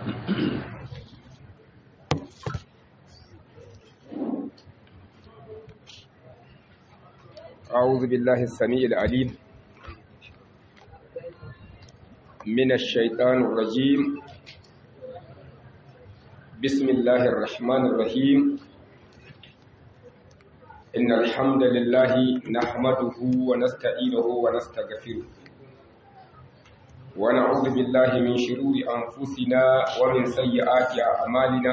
أعوذ بالله السميع العليم من الشيطان الرجيم بسم الله الرحمن الرحيم إن الحمد لله نحمده ونستعينه ونستغفره ونعوذ بالله من شرور أنفسنا ومن سيئات أعمالنا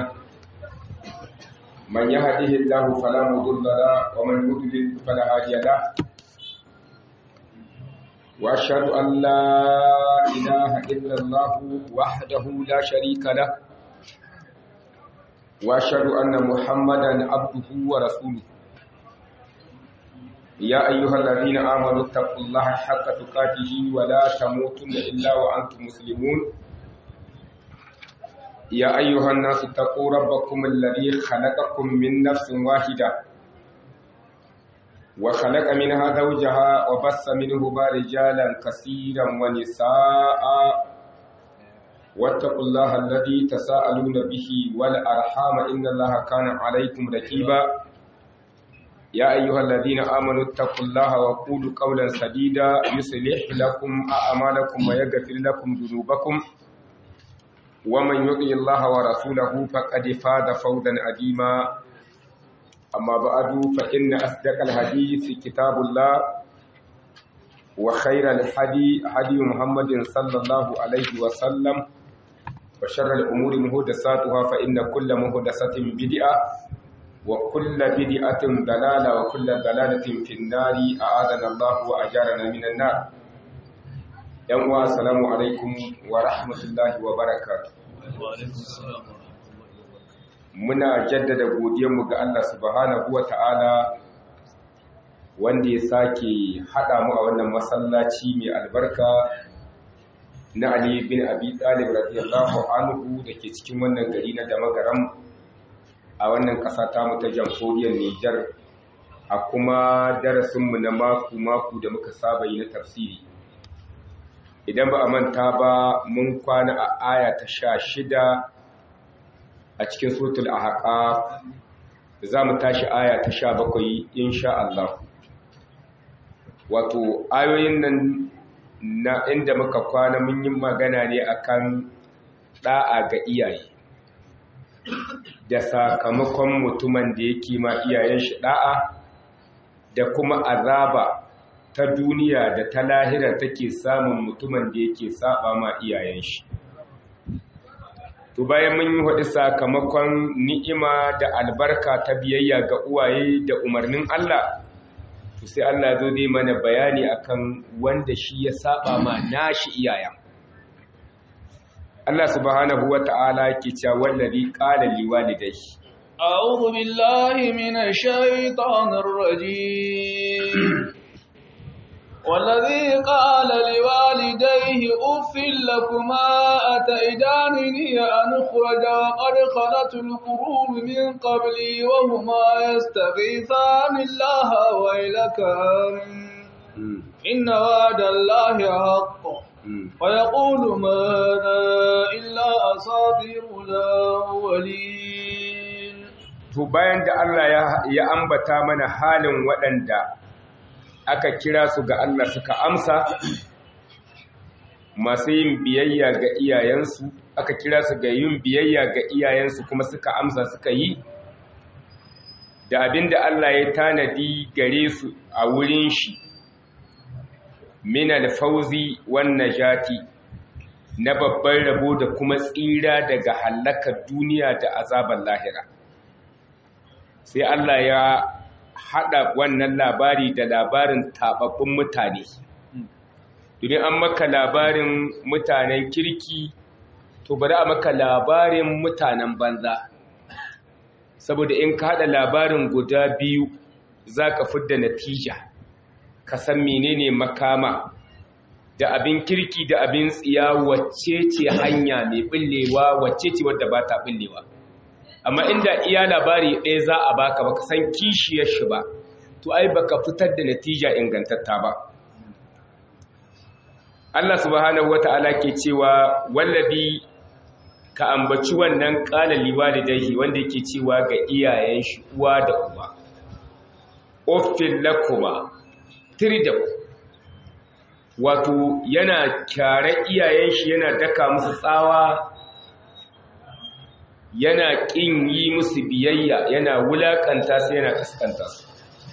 من يهده الله فلا مضل له ومن يضلل فلا هادي له واشهد ان لا اله الا الله وحده لا شريك له واشهد ان محمدا عبده ورسوله يا ايها الذين امنوا اتقوا الله حق تقاته ولا تموتن الا وانتم مسلمون يا أيها الناس اتقوا ربكم الذي خلقكم من نفس واحدة وخلق منها زوجها وبث منهما رجالا كثيرا ونساء واتقوا الله الذي تساءلون به والأرحام إن الله كان عليكم ركيبا يا أيها الذين آمنوا اتقوا الله وقولوا قولا سديدا يصلح لكم أعمالكم ويغفر لكم ذنوبكم ومن يطع الله ورسوله فقد فاز فوزا عظيما أما بعد فإن أصدق الحديث كتاب الله وخير الحدي هدي محمد صلى الله عليه وسلم وشر الأمور محدثاتها فإن كل محدثة بدعة وكل بدعة ضلالة وكل ضلالة في النار أعاذنا الله وأجارنا من النار yan uwa assalamu alaikum wa rahmatullahi wa barakatuh muna jaddada godiyarmu ga Allah subhanahu wa ta'ala wanda ya sake haɗa mu a wannan masallaci mai albarka na Ali bin Abi Talib radiyallahu anhu da ke cikin wannan gari na Damagaram a wannan ƙasa ta mu ta jamhuriyar Nijar a kuma darasinmu na mako-mako da muka saba yi na tafsiri idan ba a manta ba mun kwana a aya ta sha shida a cikin sotul a haƙa za mu tashi aya ta sha bakwai insha Allah wato ayoyin nan na inda muka kwana mun yi magana ne akan ɗa'a ga iyaye da sakamakon mutumin da yake ma iyayen shi ɗa'a da kuma azaba ta duniya da ta lahira take samun mutumin da yake saba ma iyayen shi to bayan mun yi hudu sakamakon ni'ima da albarka ta biyayya ga uwaye da umarnin Allah to sai Allah zo dai mana bayani akan wanda shi ya saba ma nashi iyayen Allah subhanahu wata'ala yake cewa wallazi qala liwalidayhi أعوذ بالله من الشيطان الرجيم والذي قال لوالديه أف لكما أتئدانني أن أخرج وقد خلت القرون من قبلي وهما يستغيثان الله ويلك إن وعد الله حق ويقول ماذا إلا أساطير الأولين to bayan da Allah ya ambata mana halin waɗanda aka kira su ga Allah suka amsa masu yin biyayya ga iyayensu aka kira su ga yin biyayya ga iyayensu kuma suka amsa suka yi da abinda Allah ya tanadi gare su a wurin shi min alfauzi wan najati na babban rabo da kuma tsira daga halakar duniya da azabar lahira sai Allah ya haɗa wannan labari da labarin taɓaɓɓun mutane idan an maka labarin mutanen kirki to bari a maka labarin mutanen banza saboda in ka haɗa labarin guda biyu za ka fidda natija ka san menene makama da abin kirki da abin tsiya wacce ce hanya mai ɓullewa wacce ce wadda ba ta ɓullewa amma inda iya labari ɗaya za a baka baka san kishiyar shi ba to ai baka fitar da natija ingantatta ba Allah subhanahu wata'ala ke cewa wallabi ka ambaci wannan qala liwalidayhi wanda yake cewa ga iyayen shi uwa da uba uffil lakuma tiridam wato yana kyare iyayen shi yana daka musu tsawa yana ƙin yi musu biyayya yana wulaƙanta su yana kaskanta su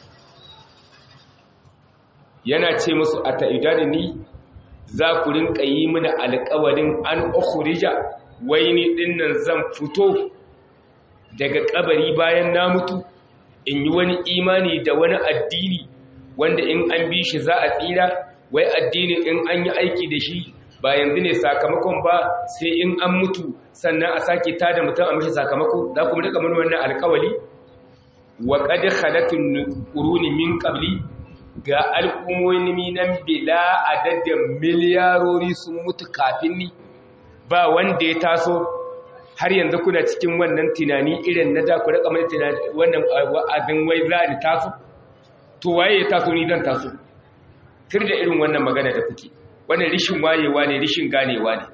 yana ce musu a ta'idani ni za ku rinka yi mini alƙawarin an ukhrija wai ni dinnan zan fito daga kabari bayan na mutu in yi wani imani da wani addini wanda in an bi shi za a tsira wai addini in an yi aiki da shi ba yanzu ne sakamakon ba sai in an mutu sannan a sake tada mutum a mashi sakamako za ku rika mun wannan alkawali wa qad khalatun quruni min qabli ga al'ummomi nan bila adadin miliyarori sun mutu kafin ni ba wanda ya taso har yanzu kuna cikin wannan tunani irin na da ku rika mai tunani wannan abin wai za ni taso to waye ya taso ni zan taso kir da irin wannan magana da kuke wannan rishin wayewa ne rishin ganewa ne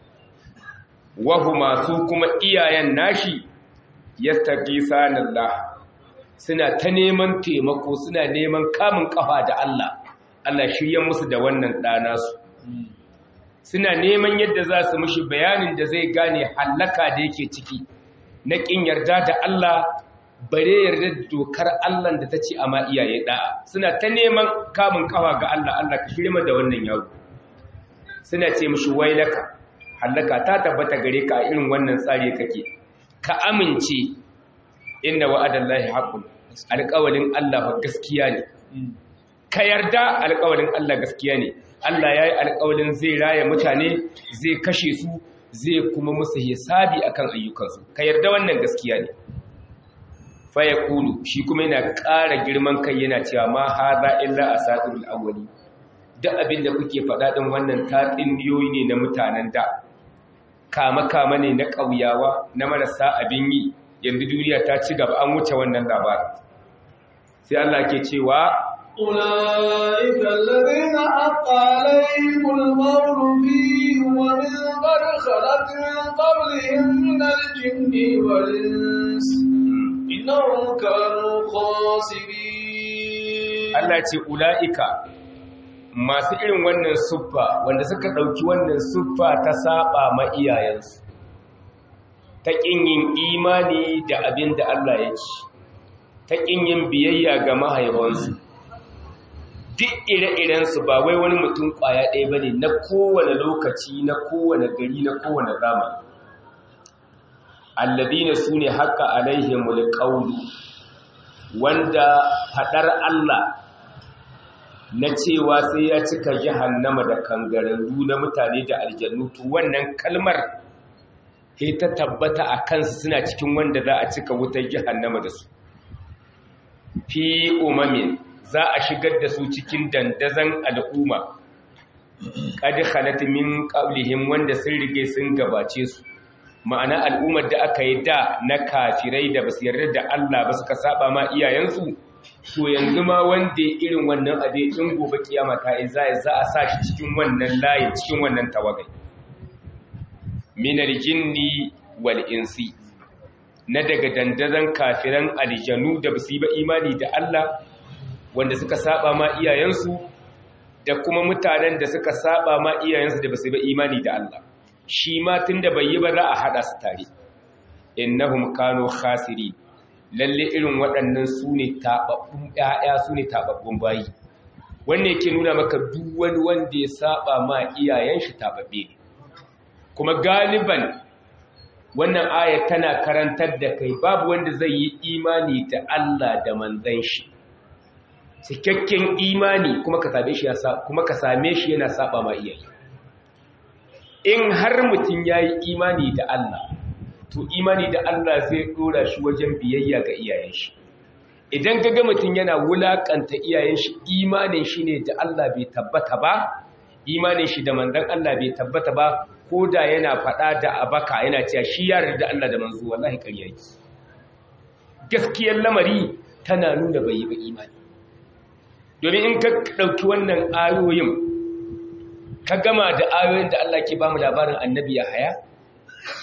wahuma su kuma iyayen nashi yastaqisanallah suna ta neman taimako suna neman kamun kafa da Allah Allah shiryen musu da wannan dana su suna neman yadda za su mishi bayanin da zai gane hallaka da yake ciki na kin yarda da Allah bare yarda da dokar Allah da ta ce amma iyaye da'a suna ta neman kamun kafa ga Allah Allah ka shirye da wannan yaro suna ce mishi wailaka hallaka ta tabbata gare ka a irin wannan tsari kake ka amince inna wa'adallahi haqqun alƙawalin Allah fa gaskiya ne ka yarda alƙawalin Allah gaskiya ne Allah yayi alƙawalin zai raya mutane zai kashe su zai kuma musu hisabi akan ayyukansu ka yarda wannan gaskiya ne fa yaqulu shi kuma yana ƙara girman kai yana cewa ma hadha illa asatirul awwali duk abin da kuke faɗa ɗin wannan tatsuniyoyi ne na mutanen da kama-kama ne na ƙauyawa na marasa abin yi yanzu duniya ta ci gaba an wuce wannan labarin sai Allah ke cewa أولئك الذين حق عليهم القول فيه ومن قد خلت من قبلهم من الجن والإنس إنهم كانوا خاسرين Allah ce ula'ika masu irin wannan suffa wanda suka ɗauki wannan suffa ta saba ma iyayensu ta ƙin yin imani da abin da Allah ya ci ta ƙin yin biyayya ga mahaifansu duk ire-irensu ba wai wani mutum ƙwaya ɗaya ba ne na kowane lokaci na kowane gari na kowane zamani alladina su ne haka alaihimul ƙaunu wanda faɗar Allah na cewa sai ya cika jahannama da kangararru na mutane da aljannu to wannan kalmar sai ta tabbata a kansu suna cikin wanda za a cika wutar jahannama da su fi umamin za a shigar da su cikin dandazan al'umma qad khalat min qablihim wanda sun rige sun gabace su ma'ana al'ummar da aka yi da na kafirai da basu yarda da Allah ba suka saba ma iyayensu to yanzu ma wanda irin wannan abe in gobe kiyama ta yi za a sa shi cikin wannan layin cikin wannan tawagai minar jinni wal insi na daga dandazon kafiran aljanu da basu yi ba imani da Allah wanda suka saba ma iyayensu da kuma mutanen da suka saba ma iyayensu da basu yi ba imani da Allah shi ma tunda bai yi ba za a hada su tare innahum kanu khasirin lalle irin waɗannan su ne taɓaɓɓun ‘ya'ya su ne taɓaɓɓun bayi wanda yake nuna maka duk wani wanda ya saba ma iyayen shi taɓaɓɓe ne kuma galiban wannan aya tana karantar da kai babu wanda zai yi imani da Allah da manzan shi cikakken imani kuma ka same shi kuma ka same shi yana saba ma iyaye in har mutum ya yi imani da Allah to imani da Allah zai dora shi wajen biyayya ga iyayen shi idan ga mutum yana wulakanta iyayen shi imanin shi ne da Allah bai tabbata ba imanin shi da manzon Allah bai tabbata ba ko da yana faɗa da abaka yana cewa shi ya da Allah da manzo wallahi ƙarya yake gaskiyar lamari tana nuna bai yi ba imani domin in ka ɗauki wannan ayoyin ka gama da ayoyin da Allah ke ba mu labarin annabi ya haya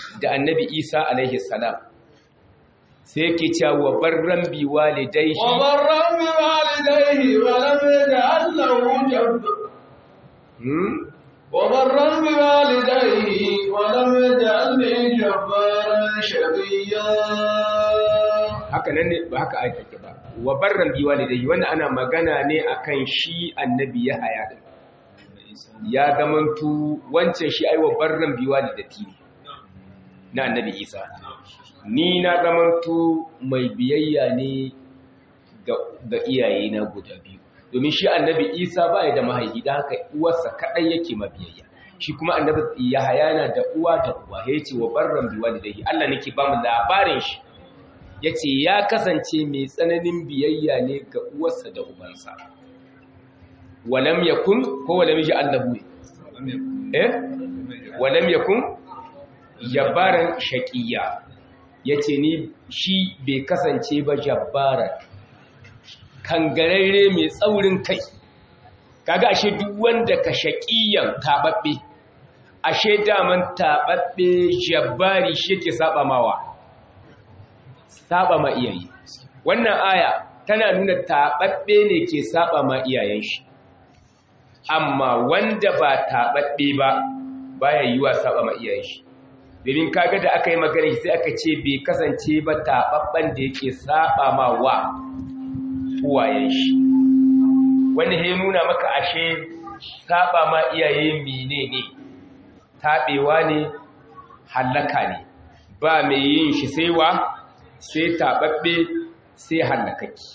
da annabi isa alaihi salam sai yake cewa wa barran bi walidayhi wa barran bi walidayhi wa lam yaj'al lahu jabbar hmm wa barran bi walidayhi wa lam yaj'alni jabbaran shaqiyya haka nan ne ba haka ai take ba wa barran bi walidayhi wannan ana magana ne akan shi annabi ya haya din ya zamantu wancan shi ai wa barran bi walidati ne na annabi isa ni na zamantu mai biyayya ne ga iyaye na guda biyu domin shi annabi isa ba ya da mahaifi da haka uwarsa kaɗai yake mabiyayya shi kuma annabi yahaya na da uwa da uwa ya ce wa barran bi walidayhi Allah nake ba mu labarin shi ya ce ya kasance mai tsananin biyayya ne ga uwarsa da ubansa walam yakun ko walam yaji allahu eh walam yakun jabbaran shaqiya yace ni shi bai kasance ba jabbaran kangararre mai tsaurin kai kaga ashe duk wanda ka shaqiyan tababbe ashe daman tababbe jabbari shi yake saba mawa saba ma iyaye wannan aya tana nuna tababbe ne ke saba ma iyayen shi amma wanda ba taɓaɓɓe ba baya yi wa saba ma iyayen shi domin kaga da aka yi magana sai aka ce bai kasance ba taɓaɓɓen da yake saba ma wa uwayen shi wanda ya nuna maka ashe saba ma iyaye mine ne taɓewa ne hallaka ne ba mai yin shi sai wa sai taɓaɓɓe sai hallakaki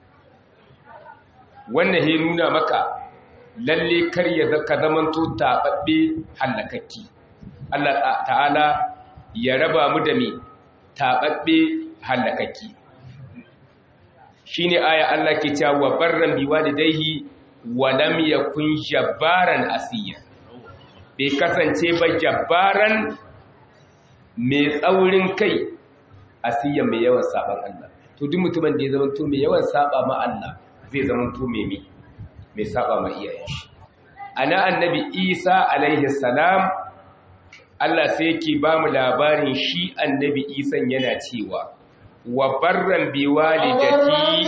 wannan ya nuna maka lalle kar ya zaka zamanto taɓaɓɓe hallakakki Allah ta'ala ya raba mu da me taɓaɓɓe hallakakki shine aya Allah ke cewa wa barran bi walidayhi wa lam yakun jabbaran asiya bai kasance ba jabbaran mai tsaurin kai asiya mai yawan saban Allah to duk mutumin da ya zama to mai yawan saba ma Allah zai zama to mai mi mai saba ma iyayen shi ana annabi Isa alaihi salam Allah sai yake ba mu labarin shi annabi Isa yana cewa wa barran bi walidati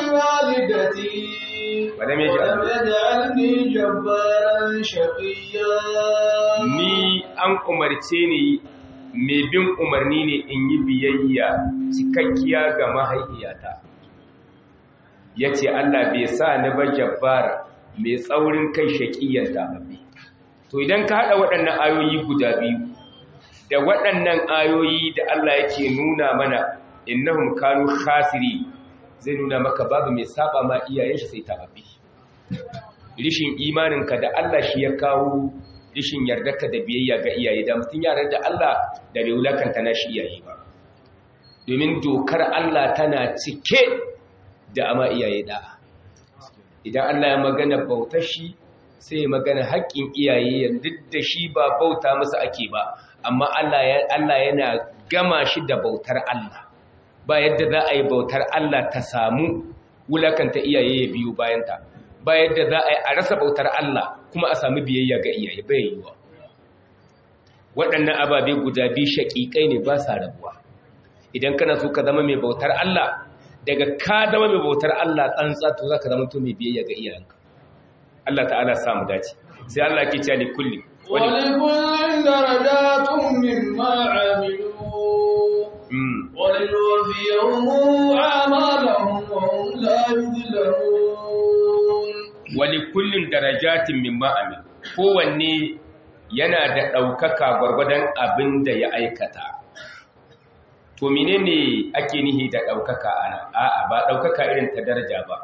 ولم يجعلني جبارا شقيا ni an umarce ni mai bin umarni ne in yi biyayya cikakkiya ga mahaifiyata ya ce Allah bai sa ni ba jabbara mai tsaurin kai shaƙiyar dababbe to idan ka haɗa waɗannan ayoyi guda biyu da waɗannan ayoyi da Allah yake nuna mana innahum kanu khasiri zai nuna maka babu mai saba ma iyayen shi sai tababbe rishin imaninka da Allah shi ya kawo rishin yardarka da biyayya ga iyaye da mutum yaran da Allah da bai wulakanta na shi iyaye ba domin dokar Allah tana cike da ama iyaye da'a idan Allah ya magana bautar shi sai ya magana haƙƙin iyaye duk da shi ba bauta masa ake ba amma Allah yana gama shi da bautar Allah ba yadda za a yi bautar Allah ta samu wulakanta iyaye ya biyu bayanta ba yadda za a yi a rasa bautar Allah kuma a sami biyayya ga iyaye bai yiwuwa waɗannan ababe guda biyu shaƙiƙai ne ba sa rabuwa idan kana so ka zama mai bautar Allah daga ka zama mai bautar Allah tsantsa to za ka zama to mai biyayya ga iyayenka Allah ta'ala samu dace sai Allah ke cewa li kulli ولكل درجات مما عملوا ولنوفيهم أعمالهم وهم لا يظلمون ولكل درجات مما عملوا kowanne yana da ɗaukaka gwargwadon abin da ya aikata to menene ake nihi da ɗaukaka ana a'a ba ɗaukaka irin ta daraja ba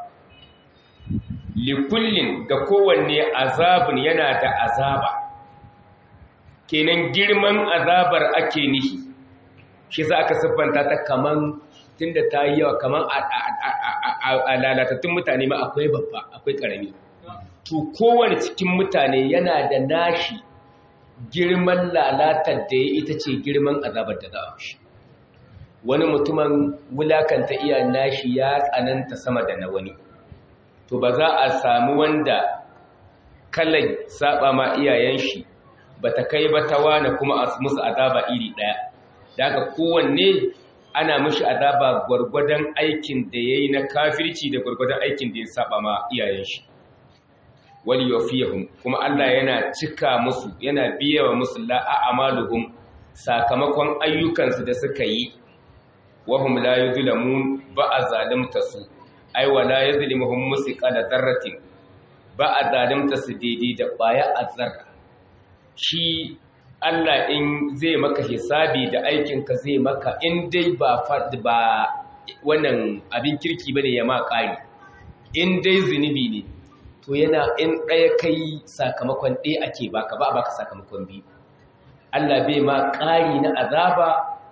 likullin ga kowanne azabun yana da azaba kenan girman azabar ake nihi shi za aka siffanta ta kaman tunda ta yi yawa kaman a lalatattun mutane ma akwai babba akwai ƙarami to kowane cikin mutane yana da nashi girman lalatar da ya ita ce girman azabar da za a shi wani mutumin wulakanta iya nashi ya tsananta sama da na wani to ba za a samu wanda kalan saba ma iyayen shi ba ta kai ba ta wane kuma a musu azaba iri ɗaya daga kowanne ana mishi azaba gwargwadon aikin da yayi na kafirci da gwargwadon aikin da ya saba ma iyayen shi wal yufihum kuma Allah yana cika musu yana biyawa musu la a'maluhum sakamakon ayyukansu da suka yi wahum la yuzlamun ba a zalimta su ai wala yuzlimuhum musiqala dharratin ba a zalimta su daidai da baya azzarra shi Allah in zai maka hisabi da aikinka zai maka in dai ba ba wannan abin kirki bane ya ma kari in dai zunubi ne to yana in ɗaya kai sakamakon ɗaya ake baka ba a baka sakamakon biyu Allah bai ma ƙari na azaba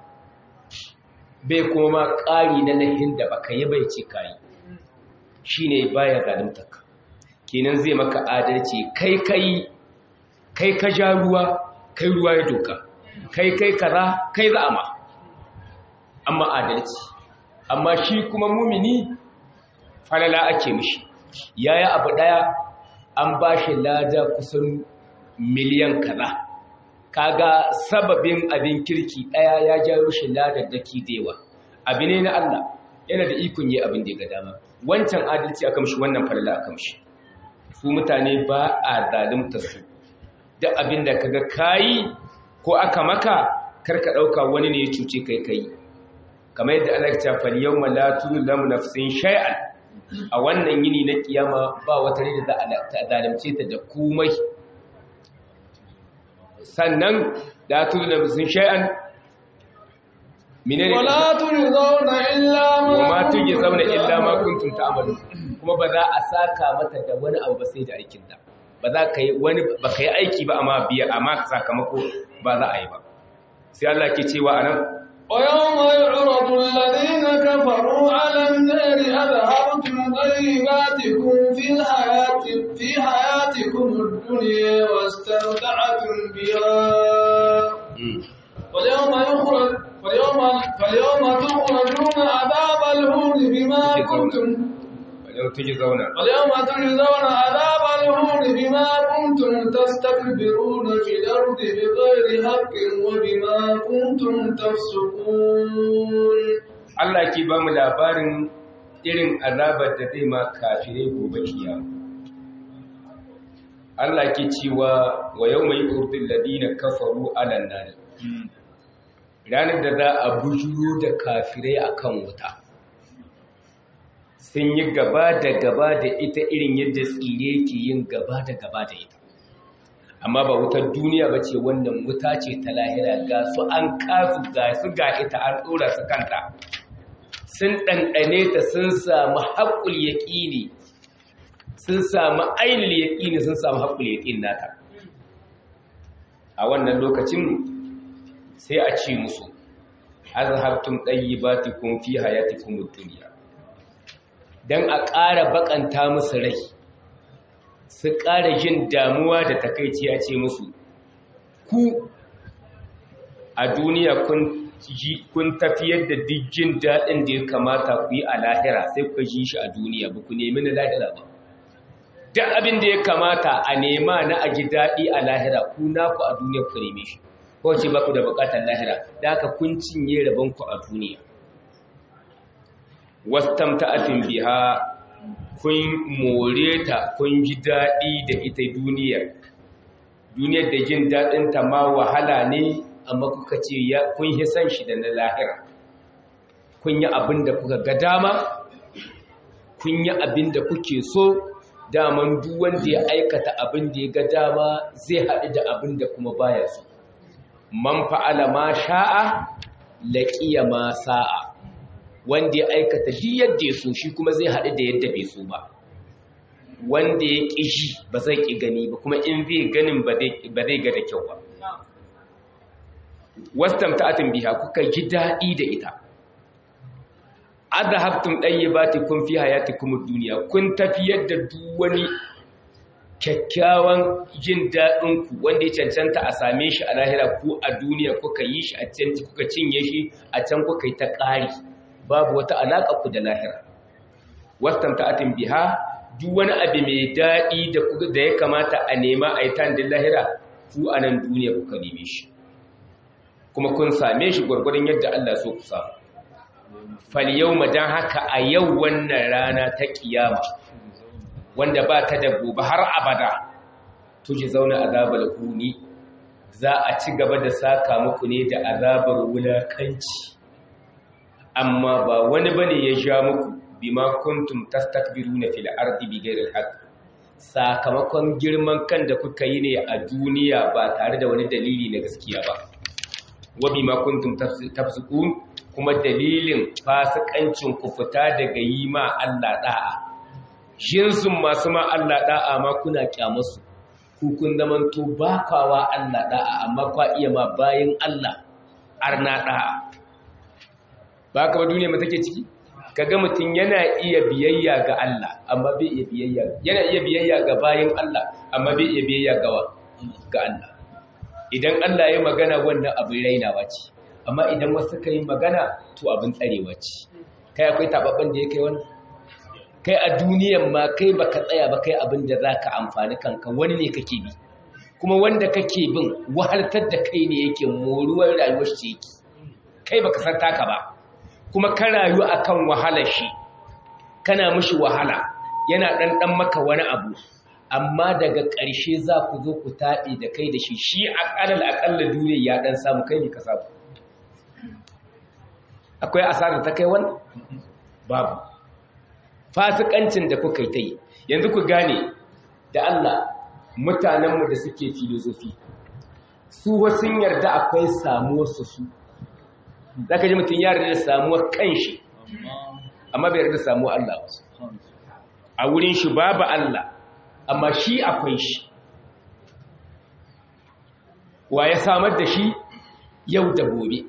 bai kuma ma ƙari na lahin da baka yi bai ce kayi shi ne baya zalimtaka kenan zai maka adalci kai kai kai ka ja ruwa kai ruwa ya doka kai kai kaza kai za a ma amma adalci amma shi kuma mumini falala ake mishi yayi abu daya an ba shi lada kusan miliyan kaza kaga sababin abin kirki daya ya jawo shi ladar daki dewa abu ne na Allah yana da ikon yi abin da ya ga dama wancan adalci aka mishi wannan falala aka mishi su mutane ba a zalimta su da abin da kaga kayi ko aka maka karka dauka wani ne ya cuce kai kai kamar yadda Allah ya ce fal yawma la tuzlamu nafsin shay'an a wannan yini na kiyama ba wata ne da za a zalimce ta da komai sannan la tuzlamu nafsin shay'an menene wala tujzauna illa ma wa ma tujzauna illa ma kuntum ta'malun kuma ba za a saka mata da wani abu ba sai da aikin ta ba za ka yi wani ba ka yi aiki ba amma biya amma sakamako ba za a yi ba sai Allah ke cewa anan ويوم يعرض الذين كفروا على النار أذهبتم طيباتكم في الحياة في حياتكم الدنيا واستمتعتم بها واليوم يخرج واليوم فاليوم تخرجون عذاب الهون بما كنتم yau tuje zauna واليوم تجزون عذاب الهون بما كنتم تستكبرون في الأرض بغير حق وبما كنتم تفسقون Allah ke ba mu labarin irin azabar da zai ma kafirai gobe kiyama Allah ke cewa wa yawma yurdil ladina kafaru ala nar ranar da za a bujuro da kafirai akan wuta sun yi gaba da gaba da ita irin yadda tsire ke yin gaba da gaba da ita amma ba wutar duniya ba ce wannan wuta ce ta lahira ga su an kasu ga su ga ita an ɗora su kanta sun ɗanɗane ta sun samu haƙul yaƙini sun samu ainihin yaƙini sun samu haƙul yaƙin nata a wannan lokacin sai a ce musu azhabtum tayyibatikum fi hayatikum ad-dunya dan a ƙara bakanta musu rai su ƙara jin damuwa da takaici a ce musu ku a duniya kun ji kun tafiyar da duk jin daɗin da ya kamata ku yi a lahira sai ku ji shi a duniya ba ku nemi na lahira ba duk abin da ya kamata a nema na a ji daɗi a lahira ku naku a duniya ku neme shi ko ce ba ku da buƙatar lahira da haka kun cinye rabonku a duniya wastamta'atin biha kun more ta kun ji daɗi da ita duniyar duniyar da jin daɗin ta ma wahala ne amma kuka ce ya kun yi san shi da na lahira kun yi abin da kuka ga dama kun yi abin da kuke so daman duk wanda ya aikata abin da ya ga dama zai haɗu da abin da kuma baya so man fa'ala ma sha'a laqiya ma sa'a wanda ya aikata duk yadda ya so shi kuma zai haɗu da yadda bai so ba wanda ya ƙi shi ba zai ƙi gani ba kuma in zai ganin ba zai ga da kyau ba wastam ta'atin biha kuka ji daɗi da ita adhabtum tayyibatikum fi hayatikum ad-dunya kun tafiyar da duk wani kyakkyawan jin daɗin ku wanda ya cancanta a same shi a lahira ku a duniya kuka yi shi a can kuka cinye shi a can kuka yi ta ƙari babu wata alaƙa ku da lahira wastamta'atin biha duk wani abu mai daɗi da da ya kamata a nema a yi tan lahira ku a nan duniya kuka neme shi kuma kun same shi gwargwadon yadda Allah so ku samu fal yawma dan haka a yau wannan rana ta kiyama wanda ba ta da gobe har abada tuje zauna azabar huni za a ci gaba da saka muku ne da azabar wulakanci amma ba wani bane ya sha muku bima kuntum tastakbiruna fil ardi bighairi haqq sakamakon girman kan da kuka yi ne a duniya ba tare da wani dalili na gaskiya ba wa bima kuntum tafsukun kuma dalilin fasikancin ku fita daga yi ma Allah da'a jinsun masu ma Allah da'a ma kuna kyamusu ku kun zamanto ba kwawa Allah da'a amma kwa iya ma bayin Allah arna da'a ba ka ba duniya mu take ciki kaga mutum yana iya biyayya ga Allah amma bai iya biyayya yana iya biyayya ga bayin Allah amma bai iya biyayya ga ga Allah idan Allah ya magana wannan abin rainawa ce amma idan wasu ka yi magana to abin tsarewa ce kai akwai tababban da ya kai wannan kai a duniyan ma kai baka tsaya ba kai abin da zaka amfani kanka wani ne kake bi kuma wanda kake bin wahaltar da kai ne yake moruwar rayuwar shi yake kai baka san taka ba kuma ka rayu akan wahalar shi kana mishi wahala yana ɗanɗan maka wani abu amma daga ƙarshe za ku zo ku taɗe da kai da shi shi aƙalal aƙalla duniya ya ɗan samu kai ne ka samu akwai asarar ta kai wani babu fasikancin da kuka yi ta yi yanzu ku gane da Allah mutanenmu da suke filozofi su wasu yarda akwai samuwarsu su za ka ji mutum ya da samuwar kanshi amma bai yarda samuwar Allah a wurin shi babu Allah amma shi akwai shi wa ya samar da shi yau da gobe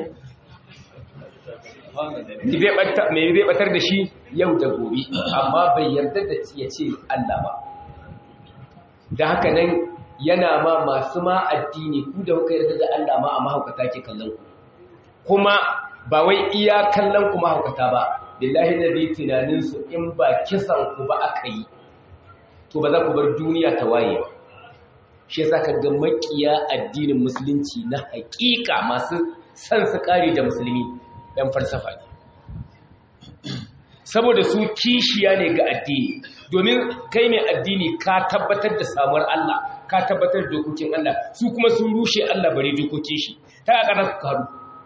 mai zai batar da shi yau da gobe amma bai yarda da ya ce Allah ba da haka nan yana ma masu ma addini ku da kuka yarda da Allah ma a mahaukata ke kallon ku kuma ba wai iya kallon ku mahaukata ba billahi da zai tunaninsu in ba kisan ku ba aka yi to ba za ku bar duniya ta waye ba shi yasa ka ga makiya addinin musulunci na hakika masu san su kare da musulmi ɗan falsafa ne saboda su kishiya ne ga addini domin kai mai addini ka tabbatar da samuwar Allah ka tabbatar da dokokin Allah su kuma sun rushe Allah bare dokokin shi ta a ƙarar karu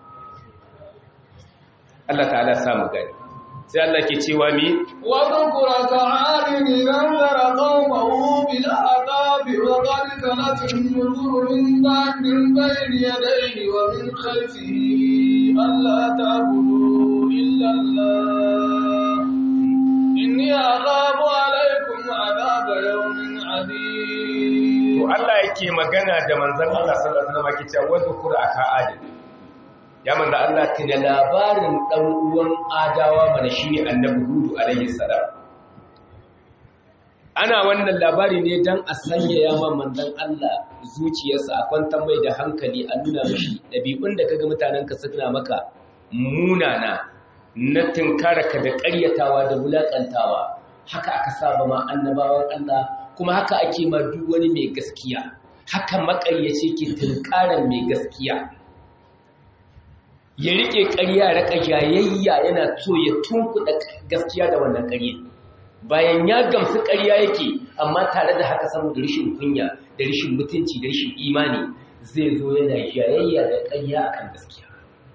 Allah ta'ala samu gani sai Allah ke cewa mi wa dhkura ta'alin anzara qaumahu bil aqab wa qad kanat an-nuzur min ba'din bayni yadayhi wa min khalfihi alla ta'budu illa Allah inni aghabu alaykum adhab yawmin adid to Allah yake magana da manzon Allah sallallahu alaihi wasallam yake cewa wa dhkura ta'alin ya manzo Allah tuna labarin dan uwan adawa mana shine annabi hudu alaihi salam ana wannan labari ne dan a sanya ya ma manzon Allah zuciyarsa a kwantar mai da hankali a nuna mishi dabi'un da kaga mutanen ka suna maka munana na tinkaraka da ƙaryatawa da wulakantawa haka aka saba ma annabawan Allah kuma haka ake ma duk wani mai gaskiya haka makayyace ke tinkaran mai gaskiya ya rike ƙarya raka jayayya yana so ya tunkuɗa gaskiya da wannan ƙarya bayan ya gamsu ƙarya yake amma tare da haka saboda rashin kunya da rashin mutunci da rashin imani zai zo yana jayayya da ƙarya akan gaskiya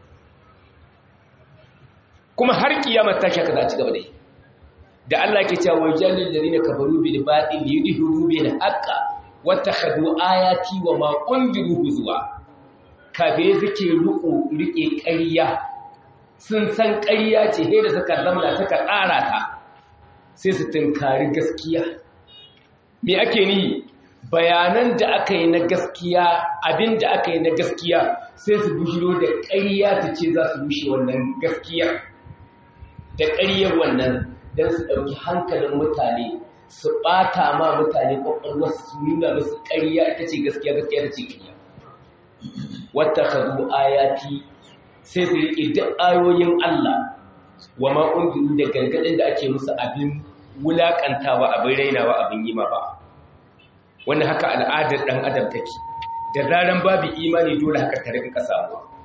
kuma har kiyama ta shaka za a ci gaba da yi da Allah ke cewa wajalil ladina kafaru bil batil yudhiru bil haqqa wa takhadu ayati wa ma unziru huzwa kafirai suke riko rike ƙarya sun san ƙarya ce he da suka zamana suka tsara ta sai su tunkari gaskiya me ake ni bayanan da aka yi na gaskiya abin da aka yi na gaskiya sai su bujiro da ƙarya ta ce za su rushe wannan gaskiya da ƙaryar wannan don su ɗauki hankalin mutane su ɓata ma mutane ƙwaƙwalwar su nuna musu ƙarya ita ce gaskiya gaskiya ta ce ƙarya wata kazu ayati sai su riƙe duk ayoyin Allah wa ma'ungiru da gargaɗin da ake musu abin wulaƙantawa abin rainawa abin yi ma ba wanda haka al'adar ɗan adam take da zaran babu imani dole haka ta rinka samuwa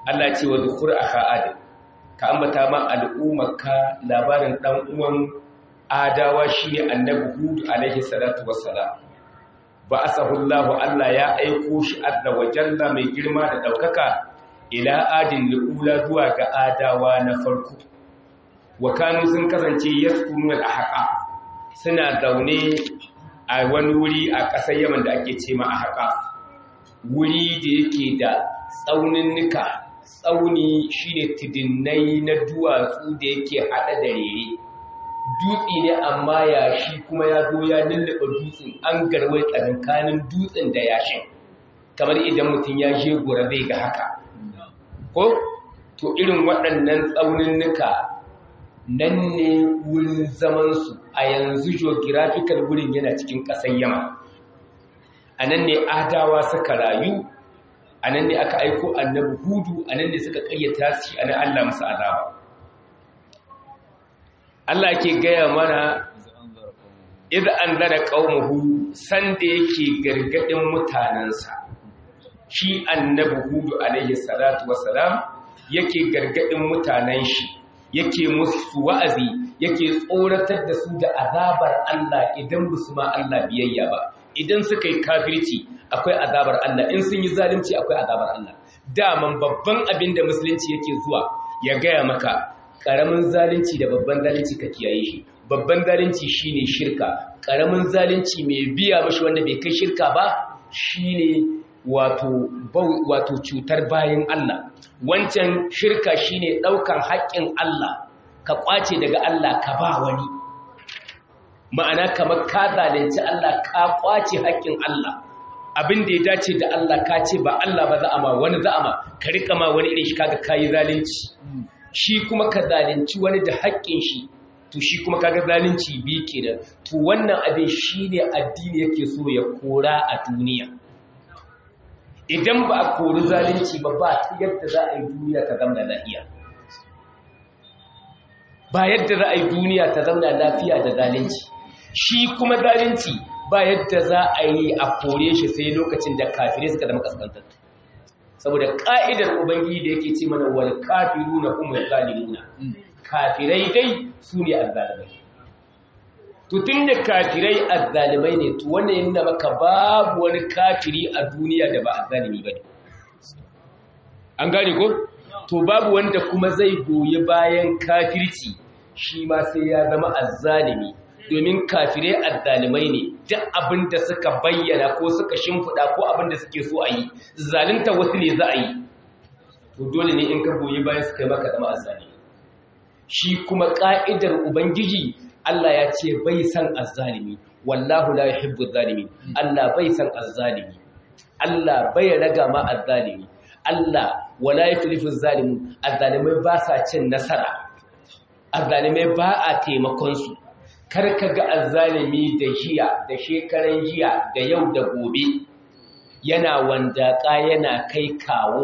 Allah ce wa zukur aka adam ka ambata ma al'ummarka labarin dan uwan adawa shine annabi hud alaihi salatu wassalam ba asahullahu Allah ya aiko shi adda wa jalla mai girma da daukaka ila adin liula zuwa ga adawa na farko wa kanu sun kasance yaskunu al-ahqa suna zaune a wani wuri a ƙasar Yaman da ake ce ma ahqa wuri da yake da tsauninnika tsauni shine tidinnai na duwatsu da yake hada da rere dutse ne amma yashi kuma ya zo ya lullaba dutsen an garwai tsakankanin dutsen da yashin kamar idan mutum ya je gura zai ga haka ko to irin waɗannan tsauninnika nan ne wurin zamansu a yanzu geographical wurin yana cikin ƙasar yama a nan ne adawa suka rayu a nan ne aka aiko annabi hudu a nan ne suka ƙayyata shi a nan allah musu azaba Allah ke gaya mana idan an zara ƙaunuhu sanda yake gargaɗin mutanensa shi annabi hudu alaihi salatu wasalam yake gargaɗin mutanen shi yake musu wa'azi yake tsoratar da su da azabar Allah idan ba su ma Allah biyayya ba idan suka yi kafirci akwai azabar Allah in sun yi zalunci akwai azabar Allah daman babban abin da musulunci yake zuwa ya gaya maka ƙaramin zalunci da babban zalunci ka kiyaye shi babban zalunci shine shirka ƙaramin zalunci mai biya mashi wanda bai kai shirka ba shine wato wato cutar bayan Allah wancan shirka shine ɗaukan haƙƙin Allah ka kwace daga Allah ka ba wani ma'ana kamar ka zalunci Allah ka kwace haƙƙin Allah abin da ya dace da Allah ka ce ba Allah ba za'ama wani za'ama ka rika ma wani irin shi kaga kayi zalunci shi kuma ka zalunci wani da haƙƙin shi to shi kuma kaga zalunci bi kenan to wannan abin shine addini yake so ya kora a duniya idan ba a kori zalunci ba ba ta yadda za a yi duniya ta zama lafiya ba yadda za a yi duniya ta zama lafiya da zalunci shi kuma zalunci ba yadda za a yi a kore shi sai lokacin da kafirai suka zama kaskantattu saboda ka'idar ubangiji da yake ce mana wal kafiruna hum zalimuna kafirai dai su ne azzalimai to tunda kafirai azzalimai ne to wannan yana maka babu wani kafiri a duniya da ba azzalimi bane an gane ko to babu wanda kuma zai goyi bayan kafirci shi ma sai ya zama azzalimi domin kafirai azzalimai ne duk abin da suka bayyana ko suka shimfiɗa ko abin da suke so a yi zalunta wasu ne za a yi to dole ne in ka goyi bayan suka yi maka zama azzalimi shi kuma ƙa'idar ubangiji Allah ya ce bai san azzalimi wallahu la yuhibbu zalimin Allah bai san azzalimi Allah bai raga ma azzalimi Allah wala yuflihu zalimun azzalimai ba sa cin nasara azzalimai ba a taimakon su kar ka ga azzalimi da jiya da shekaran jiya da yau da gobe yana wandaka yana kai kawo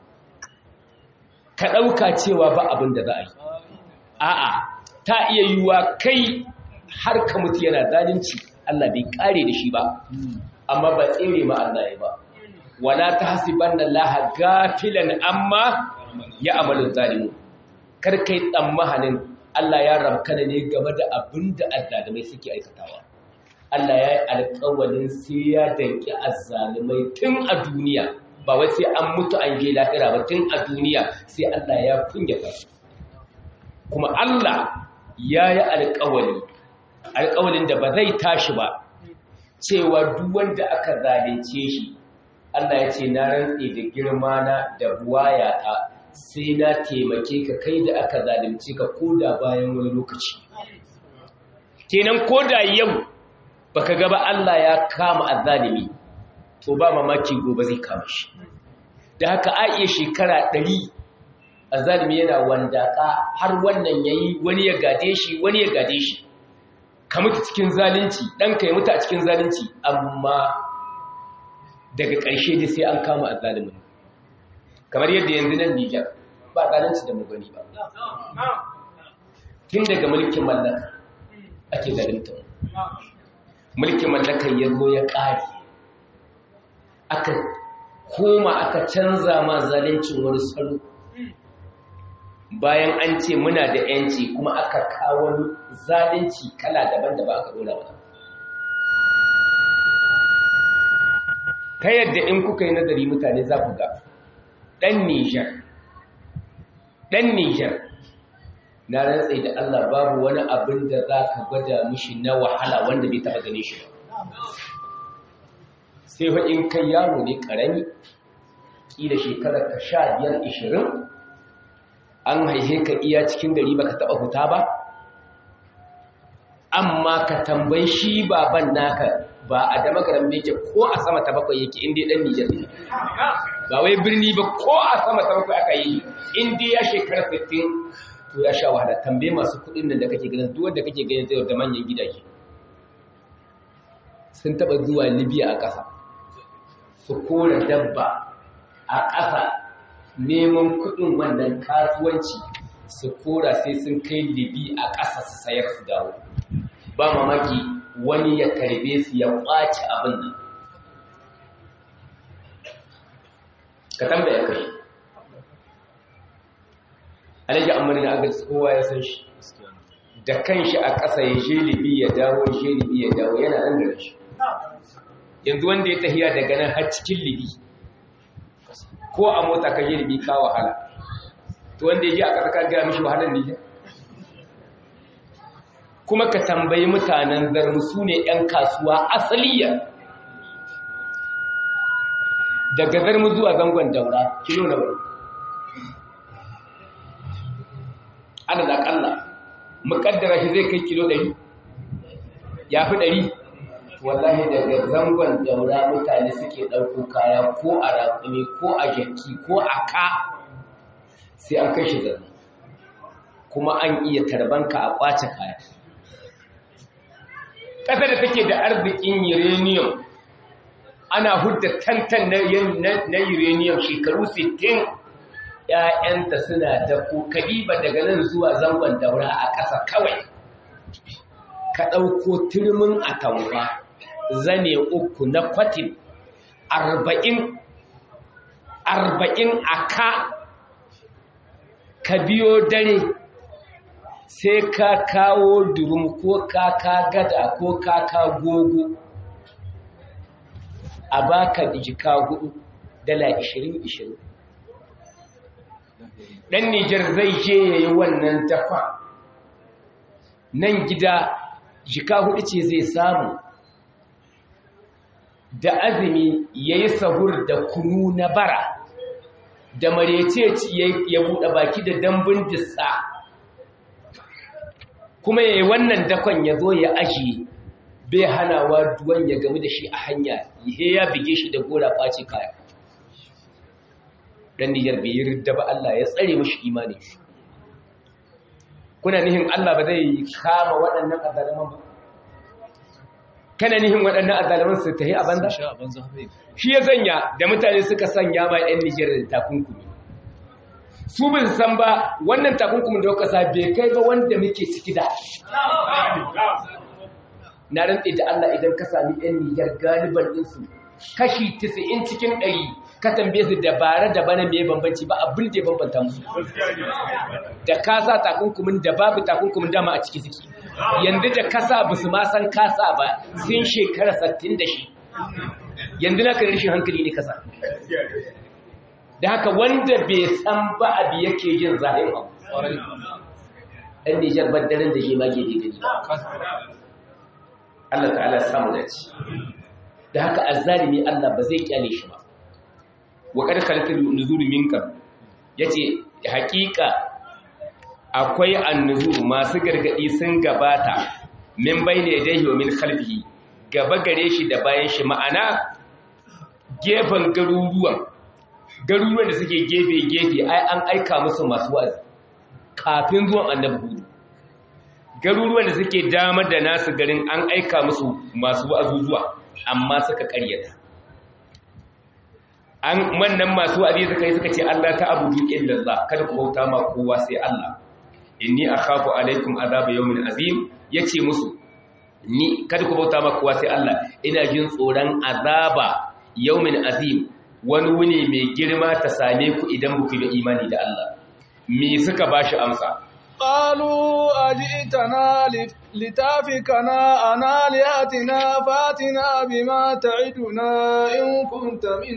ka ɗauka cewa ba abin da za a yi a'a ta iya yiwuwa kai har ka mutu yana zalunci Allah bai kare da shi ba amma ba tsere ma Allah ya ba wala tahsibanna Allah gafilan amma ya amalu zalimu kar kai tsammanin Allah ya rabkana ne game da abin da azzalimai suke aikatawa Allah ya yi alƙawalin sai ya danki azzalimai tun a duniya ba wai sai an mutu an je lahira ba tun a duniya sai Allah ya kunyata su kuma Allah ya yi alƙawali alƙawalin da ba zai tashi ba cewa duk wanda aka zalunce shi Allah ya ce na rantse da girma na da buwayata sai na taimake ka kai da aka zalunce ka koda bayan wani lokaci kenan koda yau baka ga ba Allah ya kama azzalimi to ba mamaki gobe zai kama shi da haka a iya shekara ɗari azzalimi yana wandaka har wannan yayi wani ya gade shi wani ya gade shi ka mutu cikin zalunci ɗanka ya mutu a cikin zalunci amma daga ƙarshe dai sai an kama azzalimin kamar yadda yanzu nan Nijar ba zalunci da magani ba tun daga mulkin mallaka ake zalunta mulkin mallaka ya zo ya ƙare aka koma aka canza ma zalincin wani salo bayan an ce muna da yanci kuma aka kawo zalunci kala daban da ba aka dora ba ta yadda in kuka yi nazari mutane za ku ga ɗan nijar ɗan nijar na rantsai da allah babu wani abin da za ka gwada mishi na wahala wanda bai taɓa gane shi sai fa in kai yaro ne ƙarami ƙila shekarar ka sha biyar ishirin an haihe ka iya cikin gari baka taba huta ba amma ka tambayi shi baban naka ba a da magaran yake ko a sama ta bakwai yake inda dan Nijar ne ba wai birni ba ko a sama ta bakwai aka yi inda ya shekara 15 to ya sha wahala tambaye masu kudin nan da kake ganin duk wanda kake ganin zai da manyan gidaje sun taba zuwa Libya a ƙasa su kora dabba a ƙasa neman kudin wannan kasuwanci su kora sai sun kai libi a ƙasa su sayar su dawo ba mamaki wani ya karbe su ya ƙwace abin nan ka tambaya kai alaji amurin agal kowa ya san shi da kanshi a ƙasa ya je libi ya dawo ya je libi ya dawo yana nan da shi yanzu wanda ya tafiya daga nan har cikin libi ko a mota ka yi ribi ka wahala to wanda ya ji a ƙasa ka gaya mishi wahalar ne kuma ka tambayi mutanen zarmu su ne 'yan kasuwa asaliya daga zarmu zuwa zangon daura kilo na wani ana da ƙalla muƙaddara shi zai kai kilo 100 ya fi 100 wallahi daga zangon daura mutane suke ɗauko kaya ko a raƙumi ko a jaki ko a ka sai an kai shi zarni kuma an iya tarbanka a ƙwace kaya ƙasa da take da arzikin uranium ana hudda tantan na uranium shekaru 60 ‘ya'yanta suna da kadiba daga nan zuwa zangon daura a ƙasa kawai ka ɗauko turmin a taura zane uku na kwatin arba'in arba'in a ka ka biyo dare sai ka kawo durum ko kaka gada ko kaka gogo a baka jika hudu dala ishirin ishirin ɗan nijar zai je ya yi wannan dafa nan gida jika hudu ce zai samu da azumi ya yi sahur da kunu na bara da marece ya buɗe baki da dambun dissa kuma ya yi wannan dakon ya zo ya ajiye bai hanawa duwan ya gami da shi a hanya ihe ya bige shi da gora ɓace kaya ɗan niyyar bai yi ridda ba Allah ya tsare mashi imani kuna nihin Allah ba zai kama waɗannan azaliman ba kana nihin waɗannan azaliman su ta yi a banza shi ya sanya da mutane suka sanya ma 'yan Nijar da takunkumi su bin san ba wannan takunkumin da kasa bai kai ba wanda muke ciki da na rantse da Allah idan ka sami 'yan Nijar galiban ɗinsu kashi 90 cikin 100 ka tambaye su dabara da bana mai bambanci ba abin da ya bambanta musu da kasa takunkumin da babu takunkumin dama a ciki suke yanzu da kasa ba su ma san kasa ba sun shekara 60 da shi yanzu na kan rashin hankali ne kasa da haka wanda bai san ba abu yake jin zahin abu ɗan nijar baddaren da shi ma ke gani Allah ta'ala samu da ci da haka azzalimi Allah ba zai kyale shi ba wa kad khalatul nuzuru minka yace haƙiƙa akwai annuzuru masu gargadi sun gabata min bayne yadayhi wa min khalfihi gaba gare shi da bayan shi ma'ana gefen garuruwan garuruwan da suke gefe-gefe ai an aika musu masu wazi kafin zuwan annabi hudu garuruwan da suke damar da nasu garin an aika musu masu wa'azuzuwa amma suka karyata an wannan masu wa'azi suka yi suka ce Allah ta abudu illallah kada ku bauta ma kowa sai Allah inni akhafu alaikum azaba yawmin azim yace musu ni kada ku bauta ma kowa sai Allah ina jin tsoron azaba yawmin azim wani wuni mai girma ta same ku idan ku da imani da Allah me suka bashi amsa قالوا أجئتنا لتافكنا عن آلهتنا فاتنا بما تعدنا إن كنت من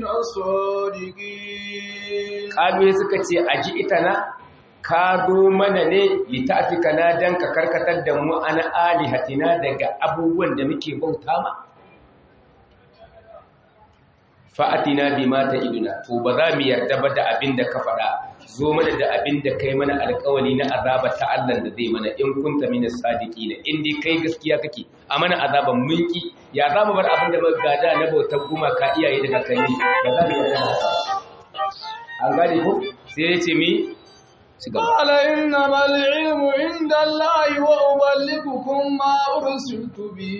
الصادقين قالوا suka ce aji'tana ka zo mana ne litafikana dan ka karkatar da mu ana alihatina daga abubuwan da muke bauta ma fa'atina bima ta'iduna to ba za mu yarda ba da abin da ka faɗa zo mana da abin da kai mana alƙawari na azaba ta Allah da zai mana in kunta min sadiqin in dai kai gaskiya kake a mana azaban mulki ya za mu bar abin da muka gada na bautar gumaka iyaye daga kai ba za mu yarda da an gane ko sai ya ce mi قال إنما العلم عند الله وأبلغكم ما أرسلت به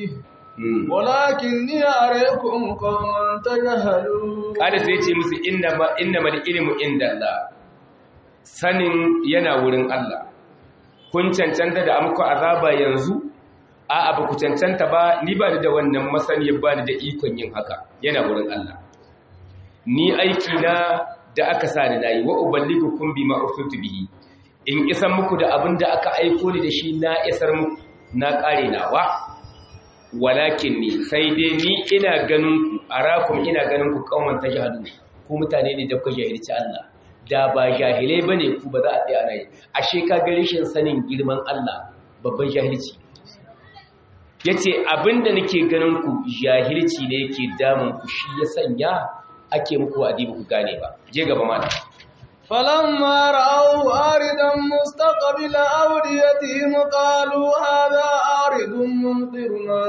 ولكني أريكم قوما تجهلون قال sai ce musu innama innamal ilmu indallah sanin yana wurin Allah kun cancanta da amku azaba yanzu a abu ku cancanta ba ni ba da wannan masaniyar ba da ikon yin haka yana wurin Allah ni aiki na da aka sa ni nayi wa uballigukum bima ursiltu bihi in isan muku da abin da aka aiko ni da shi na isar muku na kare nawa walakin ni sai dai ni ina ganin ku arakum ina ganin ku kauman tajhadu ku mutane ne da kuka jahilci Allah da ba jahilai bane ku ba za a tsaya rai ashe ka ga rashin sanin girman Allah babban jahilci yace abinda nake ganin ku jahilci ne yake damun ku shi ya sanya ake muku adibu ku gane ba je gaba mata فلما رأوا آردا مستقبل أوديتهم قالوا هذا آرد ممطرنا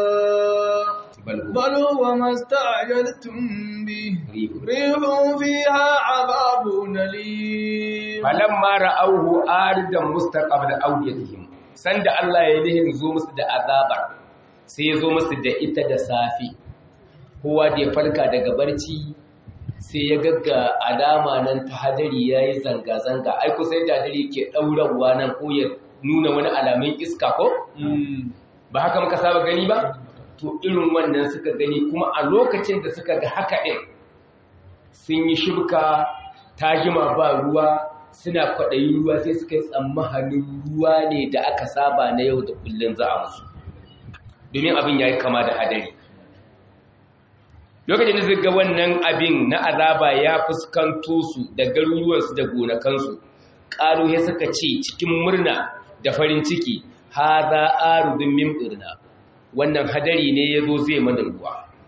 بل هو ما استعجلتم به ريح فيها عذاب أليم فلما رأوه آردا مستقبل أوديتهم sanda Allah ya nihin zo musu da azabar sai ya zo musu da ita da safi kowa da ya farka daga barci sai ya gagga alama nan ta hadari ya yi zanga-zanga ai kusa da hadari ke ɗaurawa nan ko ya nuna wani alamun iska ko? ba haka muka saba gani ba? to irin wannan suka gani kuma a lokacin da suka ga haka ɗin sun yi shibka ta jima ba ruwa suna kwaɗayi ruwa sai suka yi tsammanin ruwa ne da aka saba na yau da kullum za a musu domin abin ya yi kama da hadari lokacin da zai ga wannan abin na azaba ya fuskanto su da garuruwansu da gonakansu ƙaru ya suka ce cikin murna da farin ciki ha za a rubin mimɗirna wannan hadari ne ya zo zai mana ruwa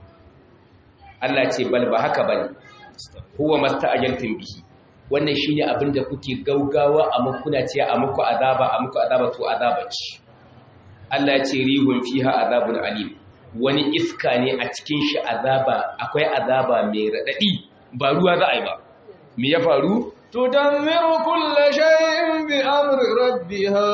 Allah ce bal ba haka ba ne huwa masta ajaltin bihi wannan shi ne abin da kuke gaugawa a makuna ce a muku azaba a muku azaba to azaba ce Allah ce rihun fiha azabun alim wani iska ne a cikin shi azaba akwai azaba mai raɗaɗi ba ruwa za a yi ba me ya faru tudammiru kulla shay'in bi amri rabbiha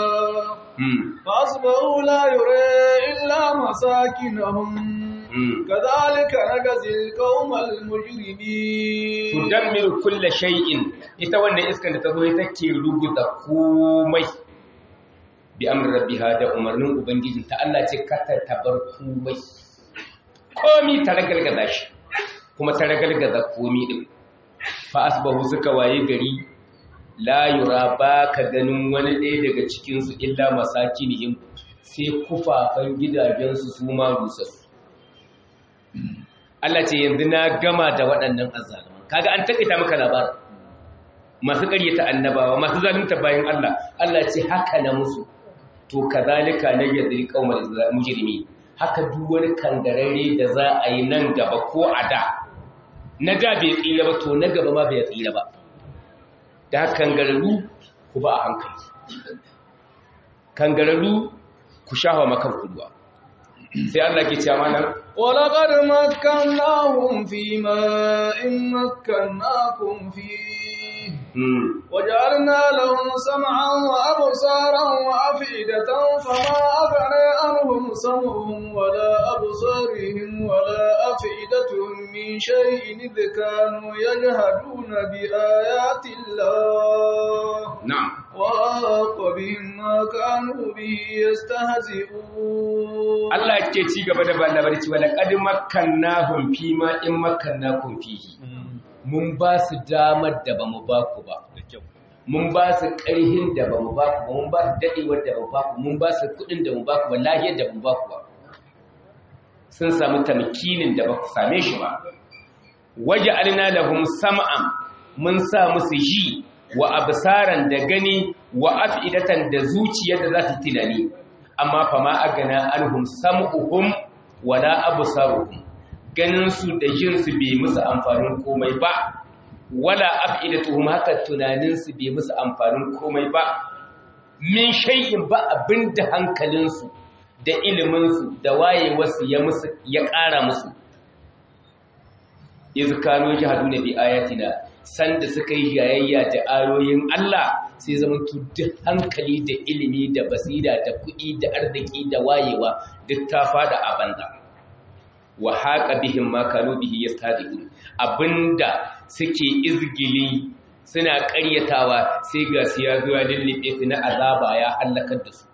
fasbahu la yura illa masakinahum kadhalika najzil qaumal mujrimin tudammiru kulla shay'in ita wannan iskan da ta zo ita ke ruguza komai bi amrin rabbiha da umarnin ubangiji ta Allah ce kata tabar komai komi ta ragalgaza shi kuma ta ragalgaza komi din fa asbahu suka waye gari la yura ba ka ganin wani ɗaya daga cikin su illa masakinihim sai kufafan gidajensu su ma rusassu Allah ce yanzu na gama da waɗannan azzaliman kaga an takaita maka labarin masu ƙaryata annabawa masu zalunta bayan Allah Allah ce haka na musu to kazalika na yadri qaumul mujrimi haka duk wani kangarare da za a yi nan gaba ko a da na da bai tsira ba to na gaba ma bai tsira ba da kangararru ku ba a hankali kangararru ku shafa makan kuduwa sai Allah ke cewa mana ولقد مكناهم فيما إن مكناكم فيه وجعلنا لهم سمعا وأبصارا وأفئدة فما أغنى عنهم سمعهم ولا أبصارهم ولا أفئدتهم من شيء إذ كانوا يجهدون بآيات الله نعم وحاق بهم ما كانوا به يستهزئون Allah ke ci gaba da bada barci wala qad makkannahum fi ma in makkannakum fihi mun ba su damar da ba mu ba ku ba mun ba su ƙarhin da ba mu ba ku ba mun ba su daɗewar da ba mu ba ku mun ba su kuɗin da mu ba ku ba lahiyar da mu ba ku ba sun samu tamkinin da ba ku same shi ba waje alina lahum sam'an mun sa musu ji wa absaran da gani wa af'idatan da zuciyar da za su tunani amma fa ma agana anhum sam'uhum wala absaruhum ganin su da jin su bai musu amfanin komai ba wala af'idatuhum haka tunanin su bai musu amfanin komai ba min shay'in ba abinda hankalin su da ilimin su da wayewarsu ya musu ya ƙara musu iz kanu jahaduna bi ayatina sanda suka yi jayayya da ayoyin Allah sai zama duk hankali da ilimi da basira da kuɗi da arziki da wayewa duk ta fada a banza wa haqa bihim ma kanu bihi yastadiqun abinda suke izgili suna ƙaryatawa sai ga su ya zuwa lullube su na azaba ya halakar da su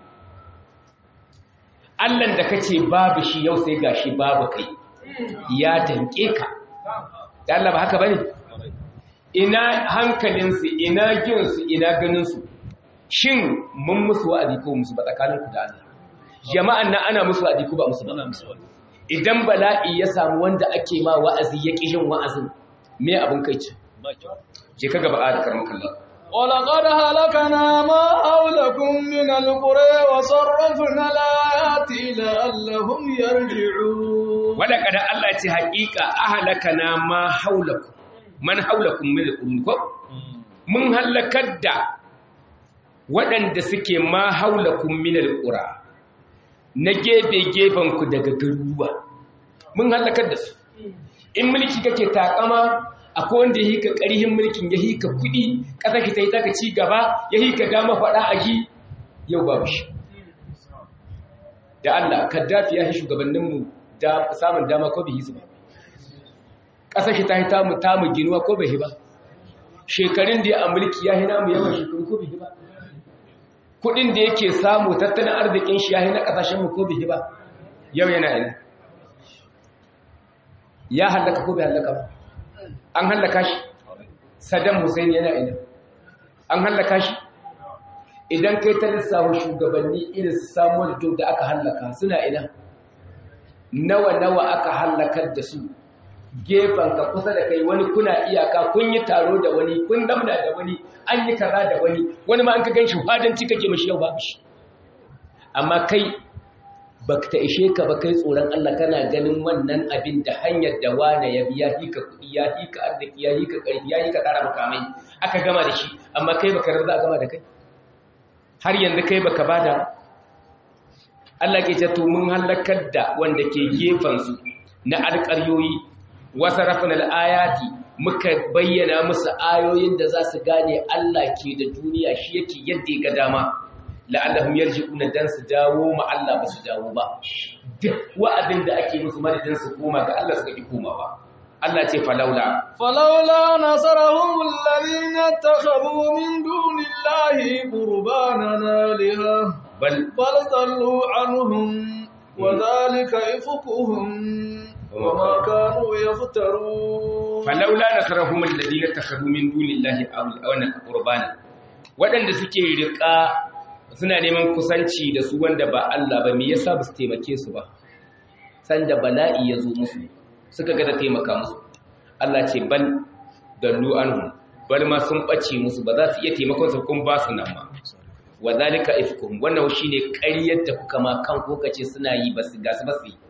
Allah da kace babu shi yau sai gashi babu kai ya danke ka da Allah ba haka bane ina hankalinsu ina jinsu ina ganinsu shin mun musu wa'azi ko musu ba tsakaninku da Allah jama'an nan ana musu wa'azi ko ba musu ba idan bala'i ya samu wanda ake ma wa'azi ya ƙi yin wa'azin me abin kai ce je ka gaba da karin kallon ولقد هلكنا ما حولكم من القرى وصرفنا الآيات لعلهم يرجعون ولقد الله ce haƙiƙa ahlakana ma haulakum man haulakum min al ko mun halakar da waɗanda suke ma haulakum min al-qura na gefe gefen ku daga garuruwa mun halakar da su in mulki kake takama akwai wanda ya hika ƙarihin mulkin ya hika kuɗi ƙasa ki ta yi taka ci gaba ya hika dama faɗa a ji yau babu shi da Allah kaddafi ya shi shugabanninmu samun dama ko bihi su ba ƙasa ki ta yi tamu tamu ginuwa ko bai ba shekarun da ya a mulki ya hina mu yawan shekaru ko bihi ba kuɗin da yake samu tattalin arzikin shi ya hina ƙasashenmu ko bihi ba yau yana ina ya hallaka ko bai hallaka ba an hallaka shi Saddam Hussein yana ina an hallaka shi idan kai ta lissafa shugabanni irin su Samuel Joe da aka hallaka suna ina nawa nawa aka hallakar da su gefen ka kusa da kai wani kuna iyaka kun yi taro da wani kun damna da wani an yi kaza da wani wani ma an ka ganshi fadanci kake mashi yau babu shi amma kai baka ta ishe ka ba kai tsoron Allah kana ganin wannan abin da hanyar da wane ya biya hika kuɗi ya hika arziki ya hika ƙarfi ya hika tsara makamai aka gama da shi amma kai baka rarra a gama da kai har yanzu kai baka bada Allah ke ce to mun halakar da wanda ke gefen su na alƙaryoyi wasa rafin al'ayati muka bayyana musu ayoyin da za su gane Allah ke da duniya shi yake yadda ya ga dama la'allahum yarji'una dan su dawo ma Allah ba su dawo ba duk wa'adin da ake musu madadin su koma ga Allah suka ki koma ba Allah ce falaula falaula nasarahum alladhina takhadhu min dunillahi qurbanan aliha bal bal dallu anhum wa dhalika ifkuhum وما كانوا يفترون falaula nasarahum alladhina takhadhu min dunillahi awna qurbana wadanda suke riƙa suna neman kusanci da su wanda ba Allah ba me yasa ba su taimake su ba sanda bala'i ya zo musu suka ga da taimaka musu Allah ce bal dallu anhum bal ma sun bace musu ba za su iya taimakon su kun ba su nan ma wa zalika ifkum wannan shine ƙaryar da kuka ma kan ko kace suna yi ba su gasu ba su yi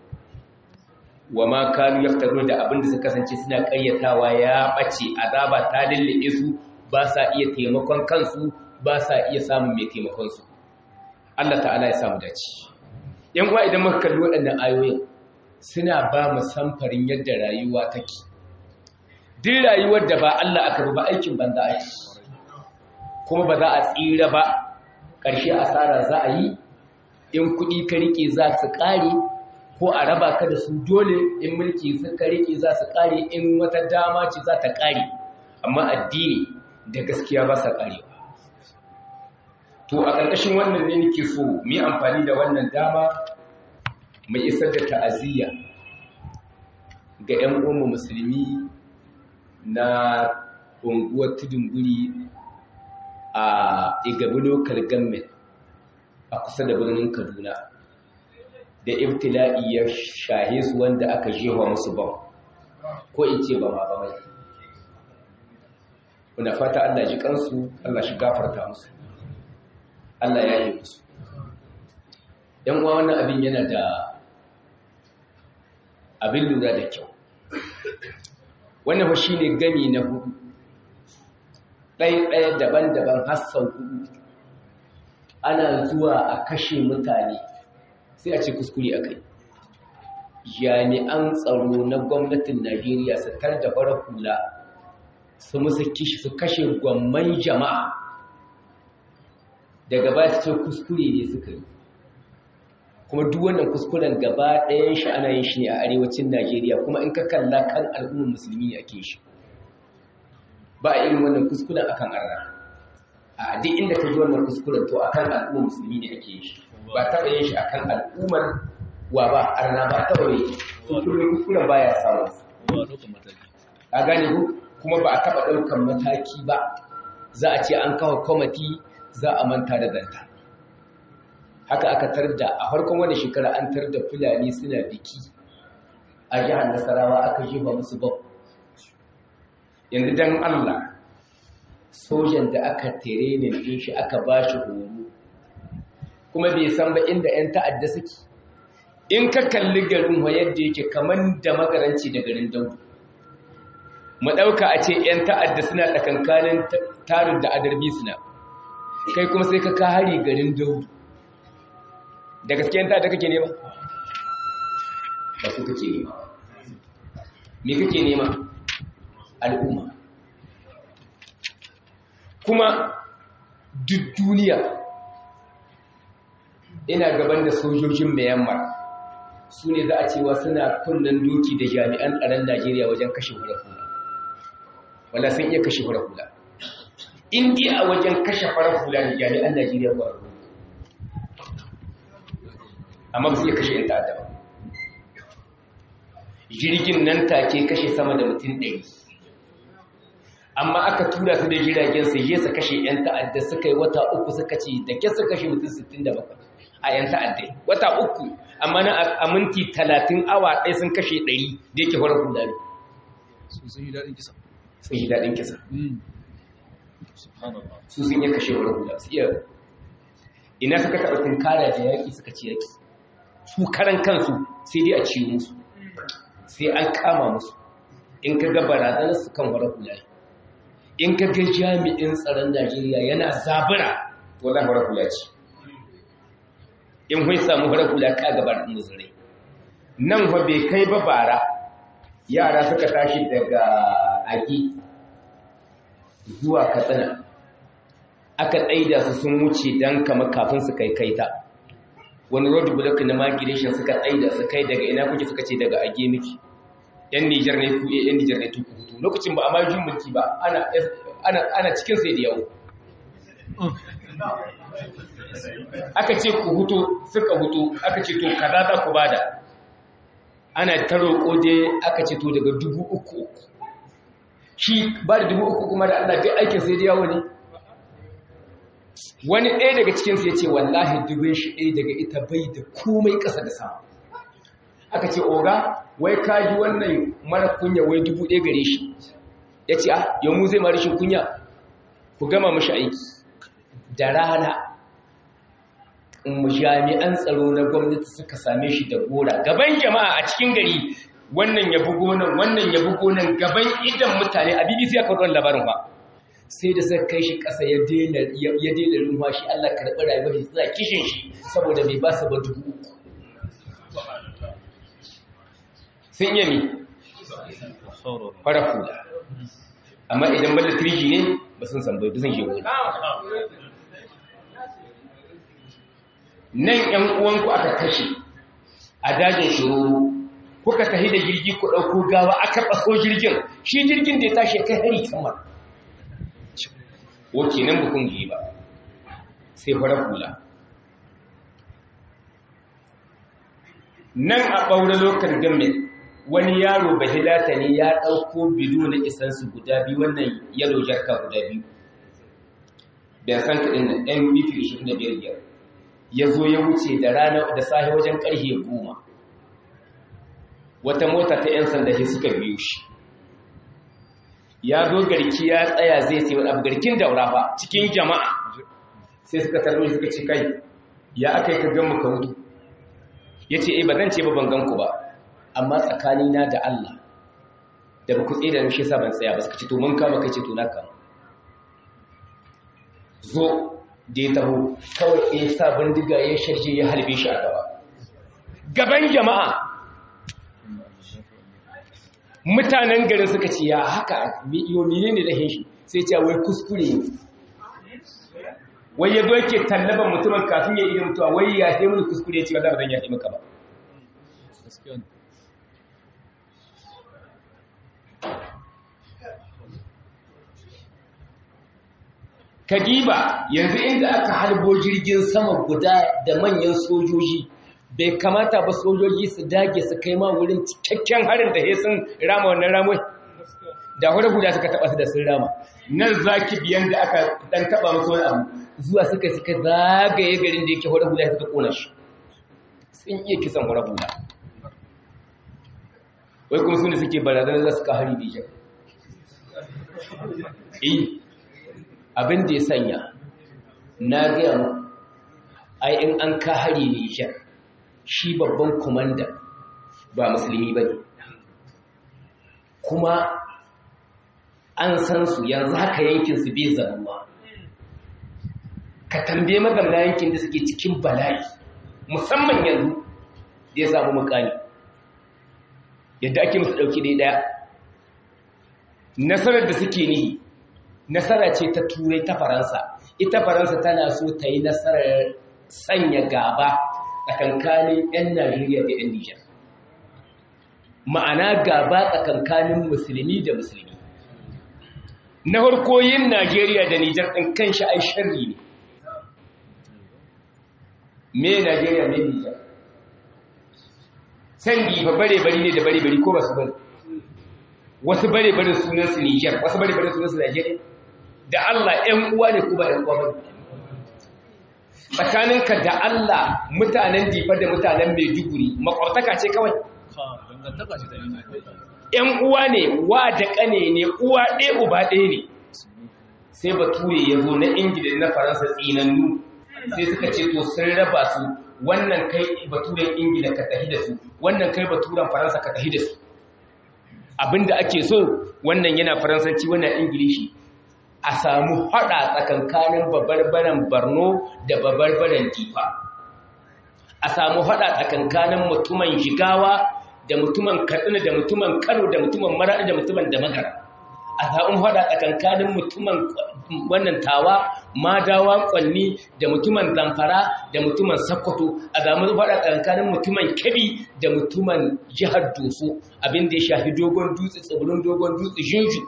wa ma kanu yaftaru da abin da suka kasance suna ƙaryatawa ya bace azaba ta lille su ba sa iya taimakon kansu ba sa iya samun mai taimakon su Allah ta'ala ya samu dace yan uwa idan muka kalli waɗannan ayoyin suna ba mu samfarin yadda rayuwa take duk rayuwar da ba Allah aka ba aikin banza ake kuma ba za a tsira ba ƙarshe asara za a yi in kuɗi ka rike za su ƙare ko a raba ka da su dole in mulki suka rike za su ƙare in wata dama ce za ta ƙare amma addini da gaskiya ba sa ƙarewa to a ƙarƙashin wannan ne nake so mu yi amfani da wannan dama mai isar da ta'aziyya ga 'yan uwanmu musulmi na unguwar tudun guri a igabi local government a kusa da birnin kaduna da ibtila'i ya shahe su wanda aka jewa musu bam ko in ce ba ma ba mai muna fata allah ji kansu allah shi gafarta musu allah ya yi musu yan uwa wannan abin yana da abin lura da kyau wannan shi ne gami na hudu ɗaya-ɗaya daban-daban hassan hudu ana zuwa a kashe mutane sai a ce kuskure a kai jami'an tsaro na gwamnatin najeriya su tar da bara hula su musu kishi su kashe gwamman jama'a daga ba su ce kuskure ne suka yi kuma duk wannan kuskuren gaba ɗayan shi ana yin shi ne a arewacin najeriya kuma in ka kalla kan al'ummar musulmi ne ake shi ba a irin wannan kuskuren akan arna a duk inda ka ji wannan kuskuren to akan al'ummar musulmi ne ake shi ba taɓa yin shi akan al'ummar wa ba arna ba taɓa yi kuskuren kuskuren baya samu a gane ku kuma ba a taɓa ɗaukan mataki ba za a ce an kawo kwamati za a manta da zanta haka aka tarda a farkon wani shekara an tarda fulani suna biki a jihar nasarawa aka jefa musu bau yanzu don allah sojan da aka tere ne ɗin shi aka ba shi horo kuma bai san ba inda 'yan ta'adda suke in ka kalli garin wa yadda yake kamar da magaranci da garin daudu mu ɗauka a ce 'yan ta'adda suna tsakankanin tarin da adarbi suna kai kuma sai ka ka hari garin daudu da gaske 'yan ta'adda kake nema ba su kake nema me kake nema al'umma kuma duk duniya ina gaban da sojojin Myanmar su ne za a cewa suna kunnen doki da jami'an tsaron Najeriya wajen kashe hula wala sun iya kashe hula in dai a wajen kashe farar hula ne jami'an Najeriya ba amma ba su iya kashe yan ta'adda ba jirgin nan take kashe sama da mutum ɗari amma aka tura su da jiragen su je su kashe 'yan ta'adda suka yi wata uku suka ce da ke su kashe mutum 67 a 'yan ta'adda wata uku amma na a minti 30 awa ɗaya sun kashe 100 da yake horar hula ne sun yi daɗin kisa sun yi daɗin kisa su sun yi kashe horar hula su iya ina suka taɓa tunkara da yaƙi suka ci yaƙi su karan kansu sai dai a ciwo musu sai an kama musu in ka ga barazanar su kan horar hula ne in ka ga jami'in tsaron Najeriya yana zabura to za horar hula ce in kun samu horar hula ka gabar muzurai nan fa bai kai ba bara yara suka tashi daga agi zuwa katsina aka tsaida su sun wuce don kama kafin su kai kaita wani road block na migration suka tsaida su kai daga ina kuke suka ce daga age miki yan Nijar ne ku yan Nijar ne tuku hutu lokacin ba a ma jin mulki ba ana ana ana cikin sai da yawo aka ce ku hutu suka hutu aka ce to kaza za ku bada ana ta roƙo je aka ce to daga dubu uku shi ba da dubu uku kuma da Allah duk aikin sai da yawo ne wani ɗaya daga cikinsu ya ce wallahi dubin shi ɗaya daga ita bai da komai ƙasa da sama aka ce oga wai kaji wannan mara kunya wai dubu ɗaya gare shi ya ce ah yau mu zai mara shi kunya ku gama mashi aiki da rana jami'an tsaro na gwamnati suka same shi da gora gaban jama'a a cikin gari wannan ya bugo nan wannan ya bugo nan gaban idan mutane a bbc aka ruwan labarin ba sai da suka kai shi ƙasa ya daina ruwa shi allah karɓi rayuwar shi suna kishin shi saboda bai ba su ba dubu sun iya mi fara kula amma idan bada tirji ne ba sun san bai sun shewa nan ‘yan uwanku aka kashe a dajin shiroro kuka tahi da jirgi ku ɗauko gawa aka ɓaso jirgin shi jirgin da ya tashi kai hari kamar wace nan bukun yi ba sai fara kula nan a ɓaure lokar gamin wani yaro bahilata ne ya ɗauko bido na isansu guda biyu wannan yalo jarka guda biyu da san kaɗin na ɗan bifi ishirin da biyar biyar ya zo ya wuce da rana da sahi wajen ƙarfe goma wata mota ta 'yan sanda shi suka biyu shi ya zo garki ya tsaya zai sai wani abu garkin daura ba cikin jama'a sai suka tarbi suka ce kai ya aka yi ka gan muka mutu ya ce ba zan ce ba ban ganku ba amma tsakanina da Allah da ba ku tsaye da shi sa ban tsaya ba suka ce to mun kama kai ce to na kama zo da ya taho kawai ya sa bindiga ya sharje ya halbe shi a gaba gaban jama'a mutanen garin suka ce ya haka yomi ne da shi sai ce wai kuskure wai ya zo yake tallaban mutumin kafin ya iya mutuwa wai ya he mun kuskure ce wanda ba zan yaƙi maka ba Kadiba yanzu inda aka halbo jirgin sama guda da manyan sojoji bai kamata ba sojoji su dage su kai ma wurin cikakken harin da sun rama wannan ramai da hudu guda suka taba su da sun rama nan zaki biyan da aka dan taba musu wani abu zuwa suka suka zagaye garin da yake hudu guda suka kona shi sun iya kisan hudu guda wai kuma su ne suke barazanar za su ka hari bijan eh abin da ya sanya na gaya mu ai in an ka hari nijar shi babban kumanda ba musulmi ba ne kuma an san su yanzu haka yankin su bai zanuwa ka tambaye mazamna yankin da suke cikin bala'i musamman yanzu da ya samu mukami yadda ake musu ɗauki ɗaya nasarar da suke nihi nasara ce ta turai ta faransa ita faransa tana so ta yi nasarar sanya gaba tsakankanin 'yan najeriya da 'yan nijar ma'ana gaba tsakankanin musulmi da musulmi na harkoyin najeriya da nijar ɗin kan sha'ai sharri ne me najeriya me nijar sangi ba bare-bari ne da bare-bari ko ba su bari wasu bare-bari sunansu nijar wasu bare-bari sunansu najeriya da Allah ‘yan uwa ne kuma ‘yan uwa ba tsakaninka da Allah mutanen difa da mutanen maiduguri makwartaka ce kawai ‘yan uwa ne wa da ƙane ne uwa ɗaya uba ɗaya ne sai bature ya zo na ingila na faransa tsinannu sai suka ce to sun raba su wannan kai baturen ingila ka tahi da su wannan kai baturen faransa ka tahi da su abinda ake so wannan yana faransanci wannan ingilishi a samu haɗa tsakankanin babarbaren barno da babarbaren difa a samu haɗa tsakankanin mutumin jigawa da mutumin katsina da mutumin kano da mutumin maraɗi da mutumin da magara a samu haɗa tsakankanin mutumin wannan tawa madawa kwanni da mutumin zamfara da mutumin sakkwato a samu haɗa tsakankanin mutumin kebi da mutumin jihar doso abinda ya shafi dogon dutse tsibirin dogon dutse jinju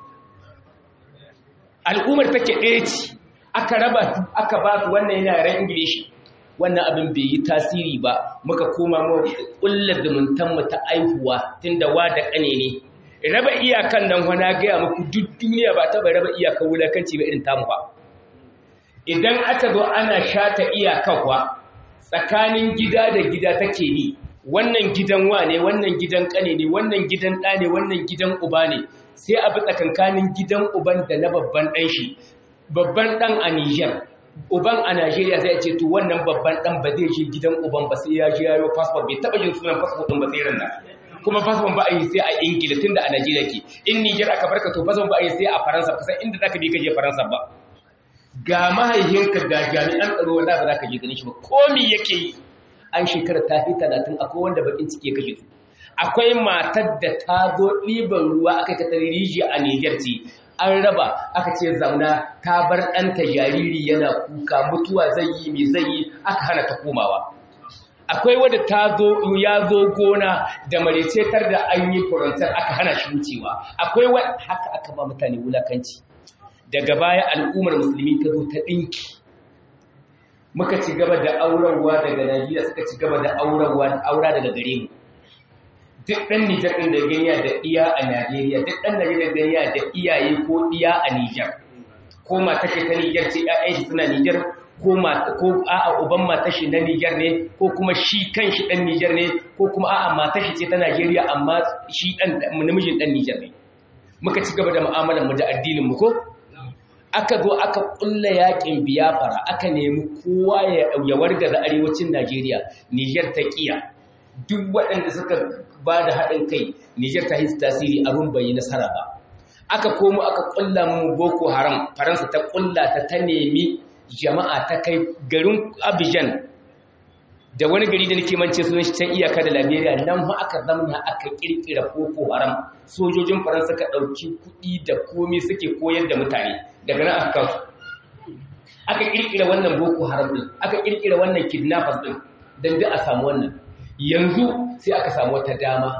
al'ummar take ɗaya ce aka raba aka ba su wannan yana yaren ingilishi wannan abin bai yi tasiri ba muka koma mu ƙulla zumuntanmu ta aihuwa tun da wa da ƙane ne raba iyakan nan wana gaya muku duk duniya ba taɓa raba iyakan wulakanci ba irin tamu ba idan aka zo ana shata iyakan wa tsakanin gida da gida take ni wannan gidan wa ne wannan gidan ƙane ne wannan gidan ɗa ne wannan gidan uba ne sai a bi tsakankanin gidan uban da na babban ɗan shi babban ɗan a Nijar uban a Najeriya sai ce to wannan babban ɗan ba zai je gidan uban ba sai ya je yayo passport bai taɓa jin sunan passport ɗin ba sai ran kuma passport ba a yi sai a Ingila tunda a Najeriya ke in Nijar aka barka to passport ba a yi sai a Faransa kusan inda zaka bi ka je Faransa ba ga mahaihinka ga jami'an tsaro wanda ba za ka je ganin shi ba komi yake yi an shekara ta fi talatin akwai wanda bakin ciki ya kashe su akwai matar da ta zo ɗiban ruwa aka ka rijiya a Nijar ce an raba aka ce zauna ta bar ɗanta jariri yana kuka mutuwa zai yi mai zai yi aka hana ta komawa akwai wadda ta zo ya zo gona da marecetar da an yi furantar aka hana shi wucewa akwai wadda haka aka ba mutane wulakanci daga baya al'ummar musulmi ta zo ta ɗinki muka ci gaba da aurarwa daga Najeriya suka ci gaba da aurarwa aura daga gare mu duk ɗan Nijar ɗin da ganya da iya a Najeriya duk ɗan Najeriya da ganya da iyaye ko iya a Nijar ko mata ce ta Nijar ce ƴaƴan shi suna Nijar ko mata ko a'a uban mata shi na Nijar ne ko kuma shi kanshi ɗan Nijar ne ko kuma a'a mata shi ce ta Najeriya amma shi ɗan namijin ɗan Nijar ne muka ci gaba da mu'amalar mu da addinin mu ko aka zo aka kulla yakin biyafara aka nemi kowa ya wargaza arewacin Najeriya Niger ta kiya duk waɗanda suka ba da haɗin kai Niger ta yi tasiri abin bai yi nasara ba aka komo aka kulla mu Boko Haram Faransa ta kulla ta ta nemi jama'a ta kai garin Abidjan da wani gari da nake mance sunan shi can iyaka da Liberia nan ma aka zamna aka kirkira Boko Haram sojojin Faransa ka dauki kuɗi da komai suke koyar da mutane daga nan aka kawo aka kirkira wannan Boko Haram din aka kirkira wannan kidnappers din dan da a samu wannan yanzu sai aka samu wata dama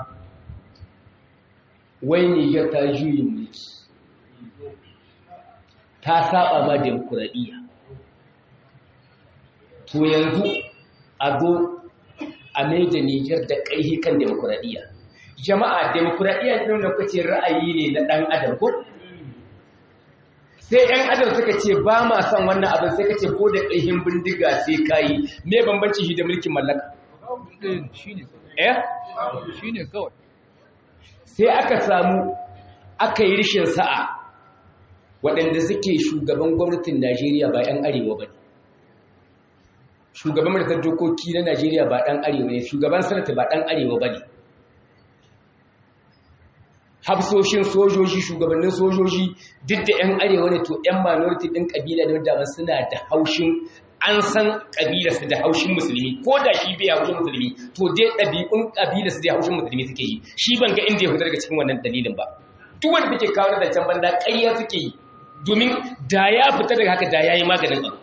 wai Niger ta juyi mulki ta saba ma demokradiyya to yanzu a zo a maida Nijar da ƙaihi kan demokuraɗiyya. Jama'a demokuraɗiyya ɗin da kuce ra'ayi ne na ɗan adam ko? Sai ‘yan adam suka ce ba ma son wannan abin sai ka ce ko da ƙaihin bindiga sai ka yi, me bambanci shi da mulkin mallaka? Eh? Shi ne kawai. Sai aka samu aka yi rishin sa'a waɗanda suke shugaban gwamnatin Najeriya ba ‘yan arewa ba ne. shugaban majalisar dokoki na Najeriya ba ɗan arewa ne shugaban sanata ba ɗan arewa ba ne hafsoshin sojoji shugabannin sojoji duk da 'yan arewa ne to 'yan minority ɗin ƙabila da wadda suna da haushin an san ƙabilarsu da haushin musulmi ko da shi bai haushin musulmi to dai ɗabi'un ƙabilarsu da haushin musulmi suke yi shi ban ga inda ya fita daga cikin wannan dalilin ba duk wanda take kawo da can banda ƙarya suke yi domin da ya fita daga haka da ya yi maganin abu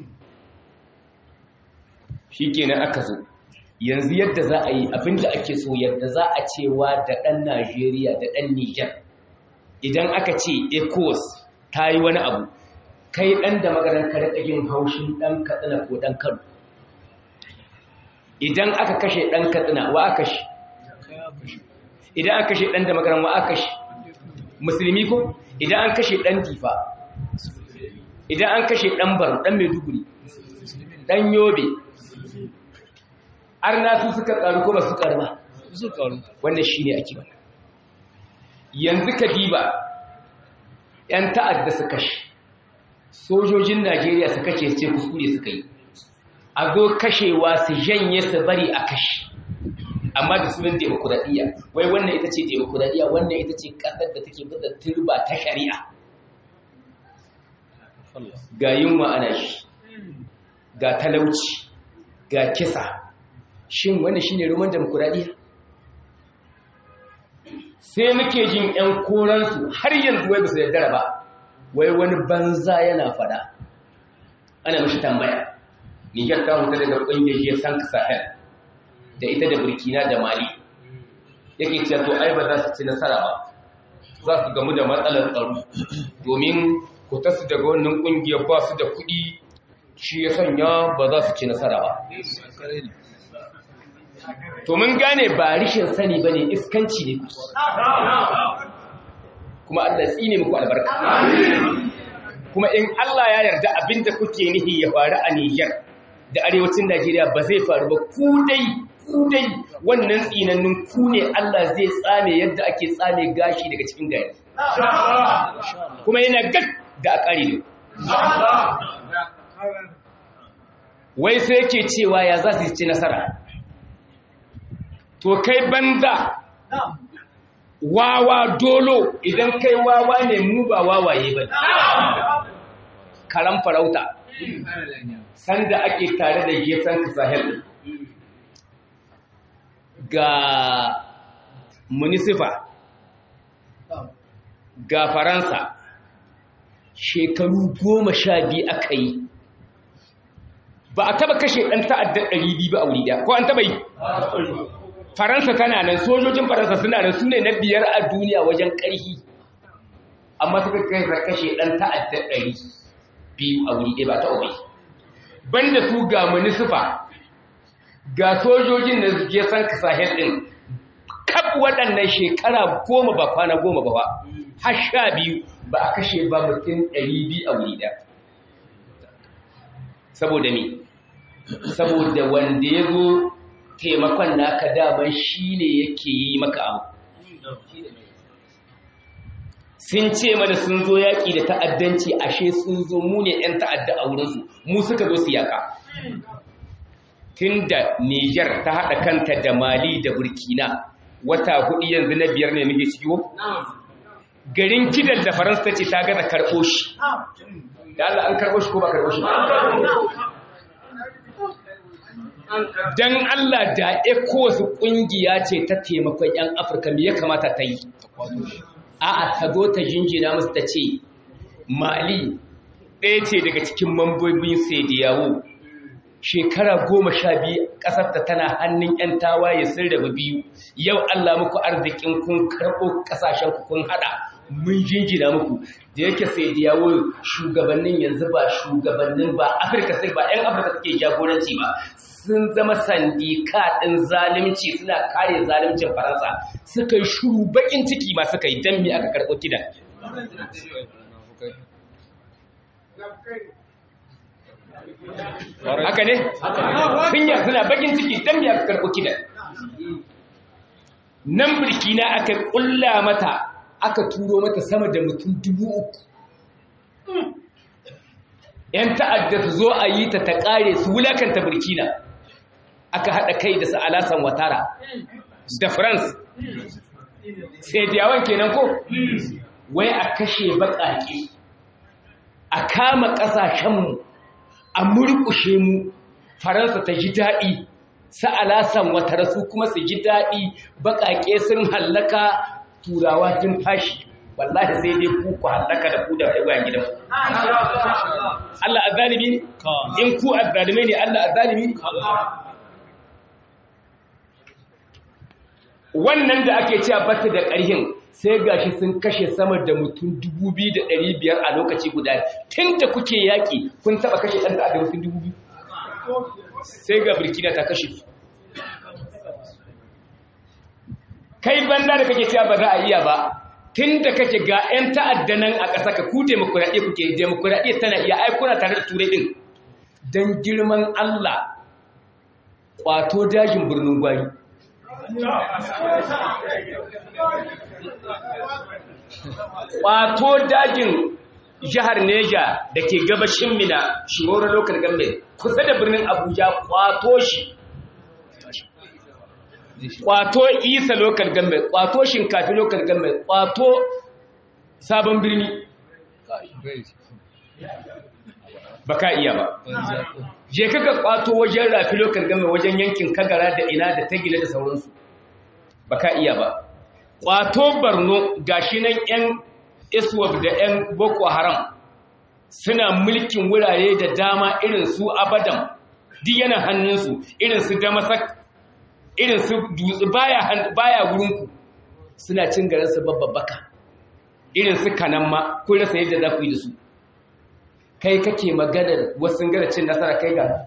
shi kenan aka zo yanzu yadda za a yi abinda ake so yadda za a cewa da ɗan najeriya da ɗan niger idan aka ce ecos ta yi wani abu kai ɗan da magaran karɗagin haushin ɗan katsina ko ɗan kano idan aka kashe ɗan katsina wa aka shi idan aka kashe ɗan da magaran wa aka shi musulmi ko idan an kashe ɗan difa idan an kashe ɗan baro ɗan maiduguri ɗan yobe arna su suka karu ko ba su karu ba su karu wannan shine ake ba yanzu ka diba yan ta'adda su kashe sojojin Najeriya su kashe sai kuskure suka yi a zo kashewa su janye su bari a kashe amma da sunan demokuraɗiyya wai wannan ita ce demokuraɗiyya wannan ita ce ƙasar da take bisa turba ta shari'a ga yunwa ana shi ga talauci ga kisa shin wanda shine roman demokuraɗiyya sai muke jin 'yan koransu har yanzu wai basu yaddara ba wai wani banza yana fada ana mashi tambaya niger ta huta daga ƙungiyar ya san sahel da ita da burkina da mali yake cewa to ai ba za su ci nasara ba za su gamu da matsalar tsaro domin su daga wannan ƙungiyar ba su da kuɗi shi ya sanya ba za su ci nasara ba to mun gane ba rishin sani ba ne iskanci ne kuma Allah tsine muku albarka kuma in Allah ya yarda abinda kuke nihi ya faru a Niger da arewacin Najeriya ba zai faru ba ku dai ku dai wannan tsinannun ku ne Allah zai tsame yadda ake tsame gashi daga cikin gari kuma yana gag da akari ne wai sai yake cewa ya za su ci nasara to kai banza wawa dolo idan kai wawa ne mu ba wawaye ba karan farauta sanda ake tare da gefen sahel ga munisifa ga faransa shekaru goma sha biyu aka yi ba a taba kashe ɗan ta'addar ɗari biyu ba a wuri da ko an taba yi faransa tana nan sojojin faransa suna nan su ne na biyar a duniya wajen ƙarfi amma suka kai kashe ɗan ta'adda ɗari biyu a wuri ɗaya ba ta obai banda su ga munisifa ga sojojin da suke san sahel ɗin kaf kaf waɗannan shekara goma ba kwana goma ba ba har sha biyu ba a kashe ba mutum ɗari biyu a wuri ɗaya saboda me saboda wanda ya zo taimakon naka daman shi ne yake yi maka abu sun ce mana sun zo yaƙi da ta'addanci ashe sun zo mu ne 'yan ta'adda a wurinsu mu suka zo su yaƙa tun da Nijar ta haɗa kanta da Mali da Burkina wata hudu yanzu na biyar ne muke ciwo? Garin kidan da Faransa ta ce ta gaza karɓo shi. Da Allah an karɓo shi ko ba karɓo shi? Don Allah da wasu ƙungiya ce ta taimakon 'yan Afirka me ya kamata ta yi? A'a ta zo ta jinjina musu ta ce, Mali ɗaya ce daga cikin mambobin sai da yawo shekara goma sha biyu ƙasarta tana hannun 'yan tawaye sun rabu biyu yau Allah muku arzikin kun karɓo ƙasashen ku kun haɗa mun jinjina muku da yake sai da yawo shugabannin yanzu ba shugabannin ba afirka sai ba 'yan afirka suke jagoranci ba sun zama sandika ɗin zalunci suna kare zaluncin faransa suka yi shuru baƙin ciki ma suka yi don me aka karɓo kidan haka ne kunya suna bakin ciki dan ya karɓo kidan nan burkina aka ƙulla mata aka turo mata sama da mutum dubu uku ‘yan ta'adda su zo a yi ta ta ƙare su wulakanta burkina aka haɗa kai da su alasan watara da france sai diyawan kenan ko wai a kashe baƙaƙe a kama ƙasashenmu a murƙushe mu faransa ta ji daɗi sa'alasan wata rasu kuma su ji daɗi baƙaƙe sun hallaka turawa sun fashi wallahi sai dai ku ku hallaka da ku da rayuwa gidan Allah azzalimi in ku azzalimai ne Allah azzalimi wannan da ake cewa bata da ƙarhin sai gashi sun kashe sama da mutum biyar a lokaci guda tun da kuke yaƙi kun taɓa kashe ɗan da mutum biyu? sai ga burkina ta kashe su kai banda da kake cewa ba za a iya ba tun da kake ga 'yan ta'adda nan a ƙasa ka ku demokuraɗe kuke demokuraɗe tana iya aikuna tare da turai ɗin don girman Allah ƙwato dajin birnin gwari Ƙwato dajin jihar Neja da ke gabashin Mina, Shimoro Local Government, kusa da birnin Abuja ƙwato shi. Ƙwato Isa Local Government, ƙwato Shinkafi Local Government, ƙwato Sabon Birni. Ba ka iya ba. Je kaka ƙwato wajen Rafi Local Government wajen yankin Kagara da ina da Tagila da sauransu. Ba ka iya ba. Ƙwato Borno gashi nan 'yan iswab da 'yan boko haram suna mulkin wurare da dama irin su abadan duk yana hannunsu irin su damasak irin su dutse baya baya wurinku suna cin garinsu babbaka irin su kanan ma kun rasa yadda za ku yi da su kai kake maganar wasu gara cin nasara kai ga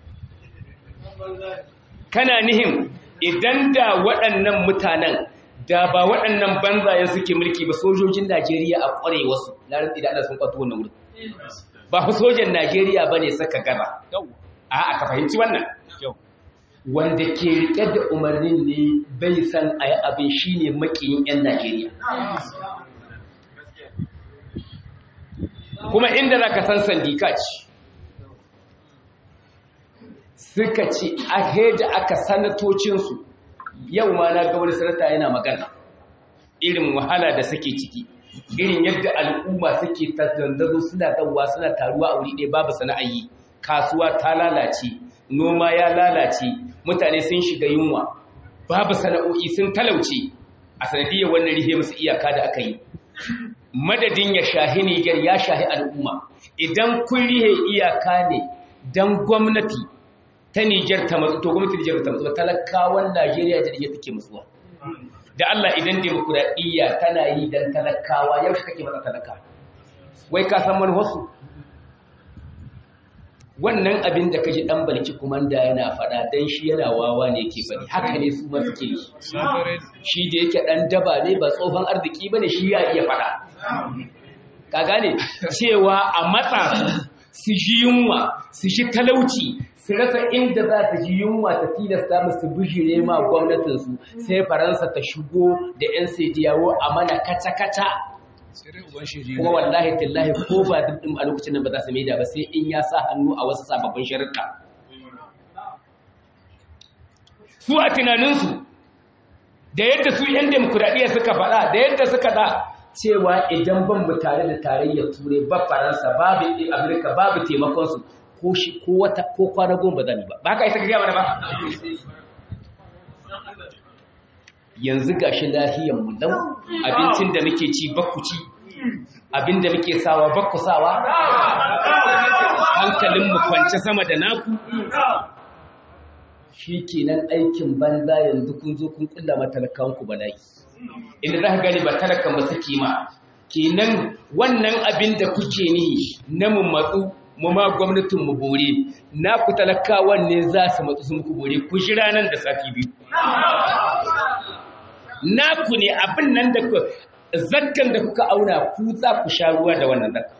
kana nihin idan da waɗannan mutanen da ba waɗannan banzayen suke mulki ba sojojin Najeriya a ƙware wasu na rantsi da Allah sun kwato wannan wurin ba fa sojan Najeriya bane saka gaba a aka fahimci wannan wanda ke rike da umarnin ne bai san ayi abin shine makiyin yan Najeriya kuma inda zaka san sandika ce suka ce a heja aka sanatocinsu yau ma na ga wani sanata yana magana irin wahala da suke ciki irin yadda al'umma suke tattandazo suna dawowa suna taruwa a wuri ɗaya babu sana'ayi kasuwa ta lalace noma ya lalace mutane sun shiga yunwa babu sana'o'i sun talauce a sanadiyar wannan rihe musu iyaka da aka yi madadin ya shahi Niger ya shahi al'umma idan kun rihe iyaka ne dan gwamnati ta Niger ta matsu to gwamnati Niger ta matsu talakawan Najeriya da Niger take matsuwa da Allah idan demokuraɗiyya tana yi dan talakawa yaushe kake matsa talaka wai ka san manuwarsu wannan abin da kaji dan balki kumanda yana faɗa dan shi yana wawa ne yake faɗi haka ne su ma suke yi shi da yake dan daba ne ba tsohon arziki bane shi ya iya faɗa ka gane cewa a matsa su ji yunwa su shi talauci su rasa inda za su ji yunwa ta tilasta musu bijire ma gwamnatinsu sai faransa ta shigo da 'yan sediyawo a mana kata-kata kuma wallahi tallahi ko ba duk a lokacin nan ba za su maida ba sai in ya sa hannu a wasu sababbin sharuɗa su a tunaninsu da yadda su 'yan demokuraɗiyya suka faɗa da yadda suka da cewa idan ban mu tare da tarayyar turai ba faransa babu amurka babu taimakonsu ko shi ko wata ko kwana goma ba zan ba ba ka isa ka gaya mana ba yanzu gashi lahiyar mu lau abincin da muke ci bakku ci abin da muke sawa bakku sawa hankalin mu kwance sama da naku shi kenan aikin banza yanzu kun zo kun kulla matalakan ku bala'i inda za ka gani ba talakan ba suke ma kenan wannan abin da kuke ni na mu matsu mu ma gwamnatin mu bore na ku talakawan ne za su matsu su muku bore ku jira nan da sati biyu naku ne abin nan da ku zakkan da kuka auna ku za ku sha ruwa da wannan zakkan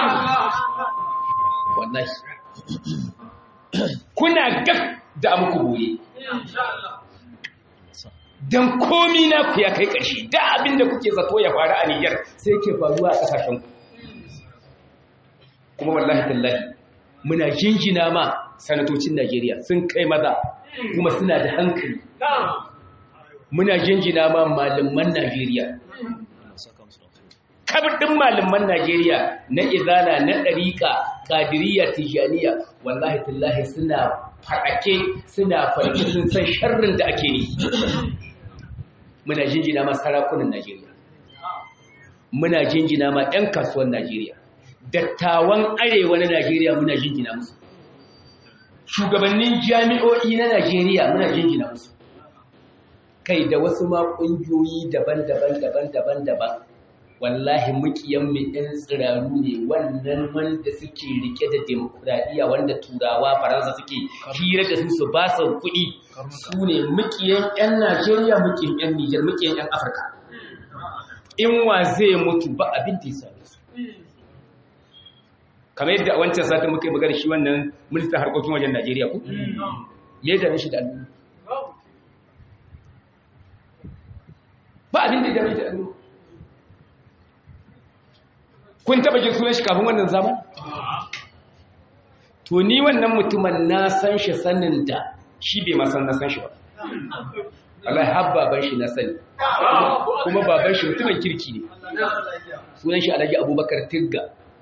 wallahi kuna gab da muku bore dan komi na ku ya kai ƙarshe da abin da kuke zato ya faru a Niger sai ke faruwa a ƙasashen ku kuma wallahi tallahi muna jinjina ma sanatocin Najeriya sun kai maza kuma suna da hankali muna jinjina ma malaman Najeriya kabdin malaman Najeriya na izala na ɗariƙa qadiriyya tijaniya wallahi tallahi suna faɗake suna farki sun san sharrin da ake yi muna jinjina ma sarakunan Najeriya muna jinjina ma 'yan kasuwan Najeriya dattawan arewa na Najeriya muna jinjina musu shugabannin jami'o'i na Najeriya muna jinjina musu kai da wasu ma ƙungiyoyi daban-daban daban-daban daban wallahi mukiyan mu ɗan tsiraru ne wannan wanda suke rike da demokuraɗiyya wanda turawa faransa suke hira da su su ba su kuɗi su ne mukiyan 'yan najeriya mukiyan 'yan nijar mukiyan 'yan afirka in wa zai mutu ba abin da ya same su kamar yadda a wancan satin muka yi magana shi wannan ministan harkokin wajen najeriya ku ya dame shi da al'umma ba abin da ya dame shi da al'umma kun taba jin sunan shi kafin wannan zaman to ni wannan mutumin na san shi sanin da shi bai ma san na san shi ba Allah har baban shi na sani kuma baban shi mutumin kirki ne sunan shi Alhaji Abubakar Tigga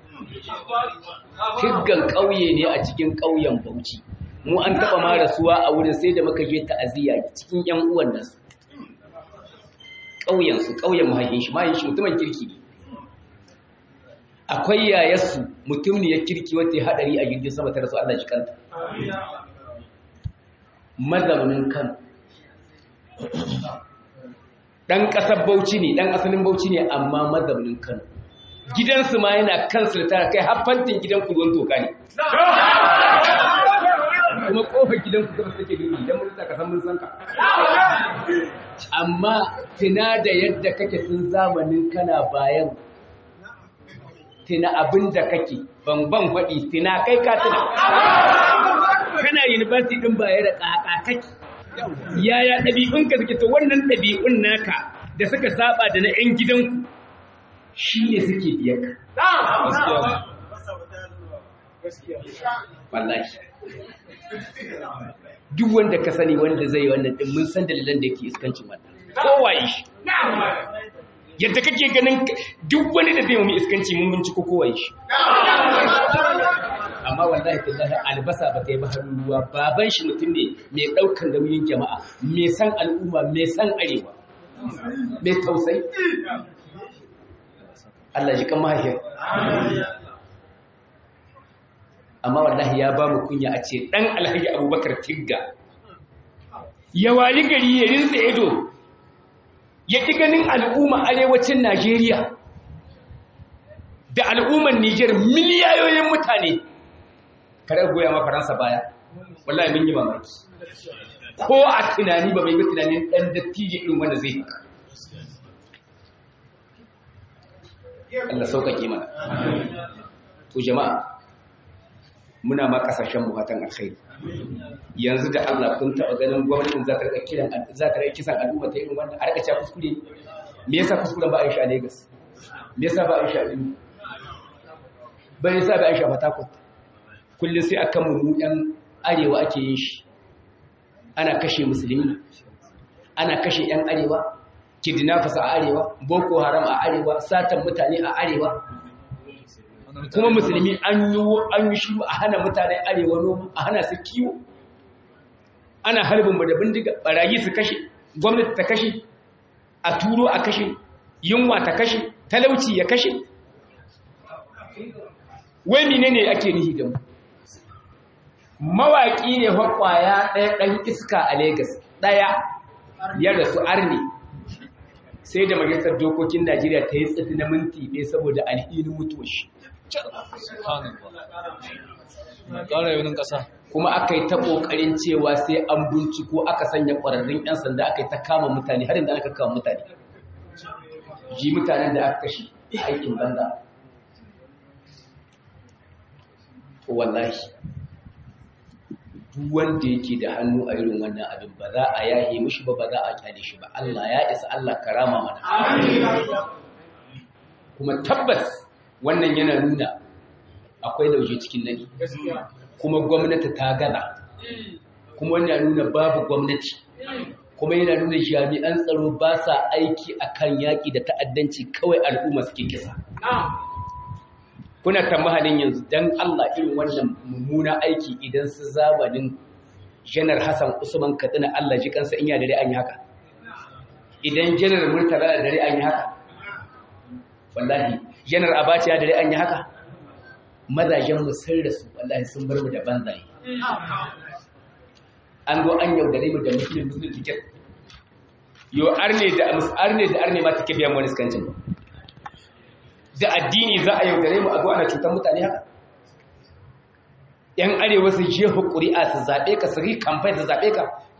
Tiggan ƙauye ne a cikin ƙauyen Bauchi mu an taba ma rasuwa a wurin sai da muka je ta'aziyya cikin ƴan uwan nasu ƙauyen su ƙauyen mahaifin shi mahaifin shi mutumin kirki ne akwai yayarsu mutum ne ya kirki wata ya haɗari a jirgin sama ta rasu Allah shi kanta. Mazaunin kan. Ɗan ƙasar Bauchi ne, ɗan asalin Bauchi ne amma mazaunin kan. Gidansu ma yana kansu da tara kai haffantin gidan ruwan toka ne. Kuma ƙofar gidan ku gaba take duni idan mun ka san mun san ka. Amma tuna da yadda kake tun zamanin kana bayan tina abin da kake ban faɗi tina kai ka tuna kana university ɗin baya da ƙaƙa kake yaya ɗabi'unka suke to wannan ɗabi'un naka da suka saba da na 'yan gidanku shi ne suke biyar ka wallahi duk wanda ka sani wanda zai wannan ɗin mun san dalilan da yake iskancin wannan kowaye shi yadda kake ganin duk wani da zai mummi iskanci mun binciko kowai shi amma wallahi billahi albasa ba ta yi ba ruwa baban shi mutum ne mai ɗaukar nauyin jama'a mai san al'umma mai san arewa mai tausayi Allah ji kan mahaifiyar amma wallahi ya ba mu kunya a ce ɗan alhaji abubakar tigga ya wali gari ya rinsa ido ya ƙi ganin al'umma arewacin Najeriya da al'ummar Nijar miliyayoyin mutane kada goya ma faransa baya wallahi mun yi mamaki ko a tunani ba mai tunanin dan dattijo irin wanda zai haka Allah sauƙaƙe mana to jama'a muna ma kasashen mu fatan alkhairi yanzu da Allah kun taɓa ganin gwamnatin za ta rika kiran za ta rika kisan al'umma ta irin wannan a rika cewa kuskure me yasa kuskuren ba a yi shi a Lagos me yasa ba a yi shi a Benin ba yasa ba a yi shi a Port Harcourt kullum sai akan mu ɗan arewa ake yin shi ana kashe musulmi ana kashe ‘yan arewa kidnappers a arewa boko haram a arewa satan mutane a arewa kuma musulmi an yi an yi shiru a hana mutanen arewa noma a hana su kiwo ana harbin mu da bindiga barayi su kashe gwamnati ta kashe a turo a kashe yunwa ta kashe talauci ya kashe wai menene ake nihi da mu mawaƙi ne kwaya ɗaya ɗan iska a Legas ɗaya ya rasu arne sai da majalisar dokokin Najeriya ta yi tsafi na minti ɗaya saboda alhinin mutuwar shi. ƙara yaunin ƙasa Kuma aka yi ta ƙoƙarin cewa sai an binciko aka sanya ƙwararrun 'yan sanda aka yi ta kama mutane har da aka kama mutane. Ji mutanen da aka kashe aikin banza. Wallahi. duk wanda yake da hannu a irin wannan abin ba za a yahe mishi ba ba za a kyale shi ba Allah ya isa Allah karama mana kuma tabbas wannan yana nuna akwai lauje cikin nadi kuma gwamnati ta gana kuma yana nuna babu gwamnati kuma yana nuna jami'an tsaro ba sa aiki akan yaƙi da ta'addanci kawai al'umma suke kisa kuna tamahalin yanzu dan Allah irin wannan mummuna aiki idan su zamanin janar Hassan Usman Katsina Allah ji kansa in ya dare an yi haka idan janar Murtala da dare an yi haka wallahi janar Abacha ya dare an yi haka mazajen mu sun rasu wallahi sun bar mu da banzaye an zo an yaudare mu da musulun musulun tiket yo arne da arne da arne ma take biyan wani skancin ba da addini za a yaudare mu a zo ana cutar mutane haka ‘yan arewa su je ƙuri'a su zaɓe ka su rikamfai su zaɓe ka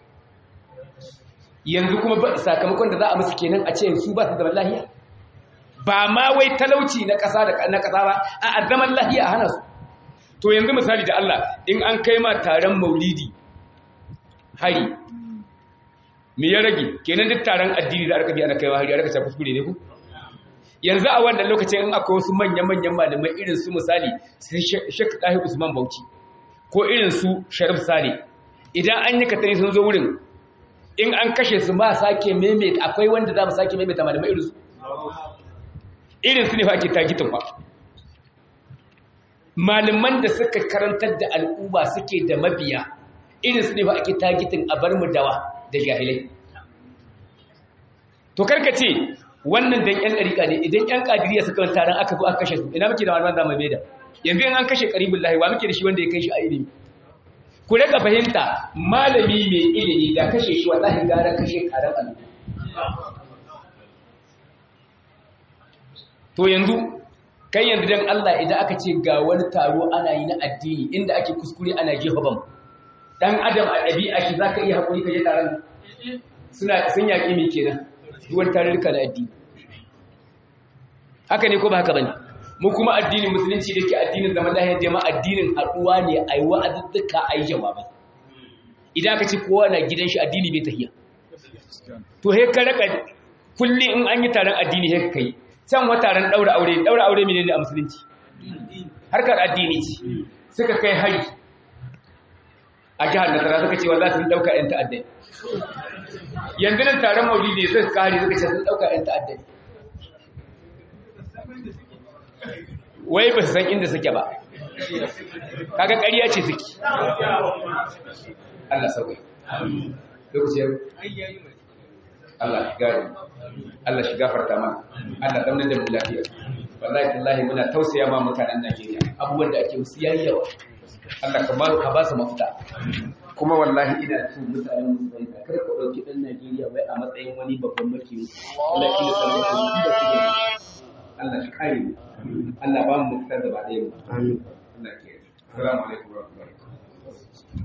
yanzu kuma ba sakamakon da za a musu kenan a ce su ba su zaman lahiya ba ma wai talauci na ƙasa na ƙasa ba a zaman lahiya a hana su to yanzu misali da Allah in an kai ma taron maulidi hari me ya rage kenan duk taron addini da aka bi ana kaiwa hari a raka kuskure ne ku yanzu a wannan lokacin in akwai wasu manya-manyan malamai irin su misali sai Sheikh Tahir Usman Bauchi ko irin su Sharif Sale idan an yi katari sun zo wurin in an kashe su ba sake maimaita akwai wanda za mu sake maimaita malamai irin su irin su ne fa ake tagitin fa malaman da suka karantar da al'umma suke da mabiya irin su ne fa ake tagitin a bar mu dawa da jahilai to karka ce wannan dan yan dariƙa ne idan yan kadiriya suka wani taron aka zo aka kashe su ina muke da malaman zamu mai da yanzu in an kashe qaribul lahi wa muke da shi wanda ya kai shi a ilimi ku rika fahimta malami mai ilimi da kashe shi wallahi gara kashe karan Allah to yanzu kai yanzu dan Allah idan aka ce ga wani taro ana yi na addini inda ake kuskure ana jefa bam dan adam a ɗabi'a shi zaka iya hakuri ka je taron suna sun yaƙi me kenan duwan tarurruka da addini haka ne ko ba haka bane mu kuma addinin musulunci da ke addinin zaman lahiyar jama'a addinin haɗuwa ne a yi wa'azuzzuka a yi jawabai idan aka ce kowa na gidan shi addini bai tahiya to he ka raka kulli in an yi taron addini he ka yi can wa taron ɗaura aure ɗaura aure menene a musulunci harkar addini ce suka kai hari a jihar nasara suka ce wa za su yi ɗauka 'yan ta'addai yanzu nan taron maulidi suka kare suka ce sun ɗauka 'yan ta'addai wai ba su san inda suke ba kaga ƙarya ce suke Allah sauƙi lokacin Allah shi gari Allah shi gafarta mana Allah daunar da mu lafiya wallahi tallahi muna tausaya ma mutanen Najeriya abubuwan da ake musu yayi yawa Allah ka ba ka ba su mafita kuma wallahi ina so mutanen musulmai ka kar ka dauki dan Najeriya wai a matsayin wani babban maki Allah shi da sanin da Allah shi kare mu Allah ba mu mutar da ba ɗaya mu amin Allah ke assalamu alaikum wa rahmatullahi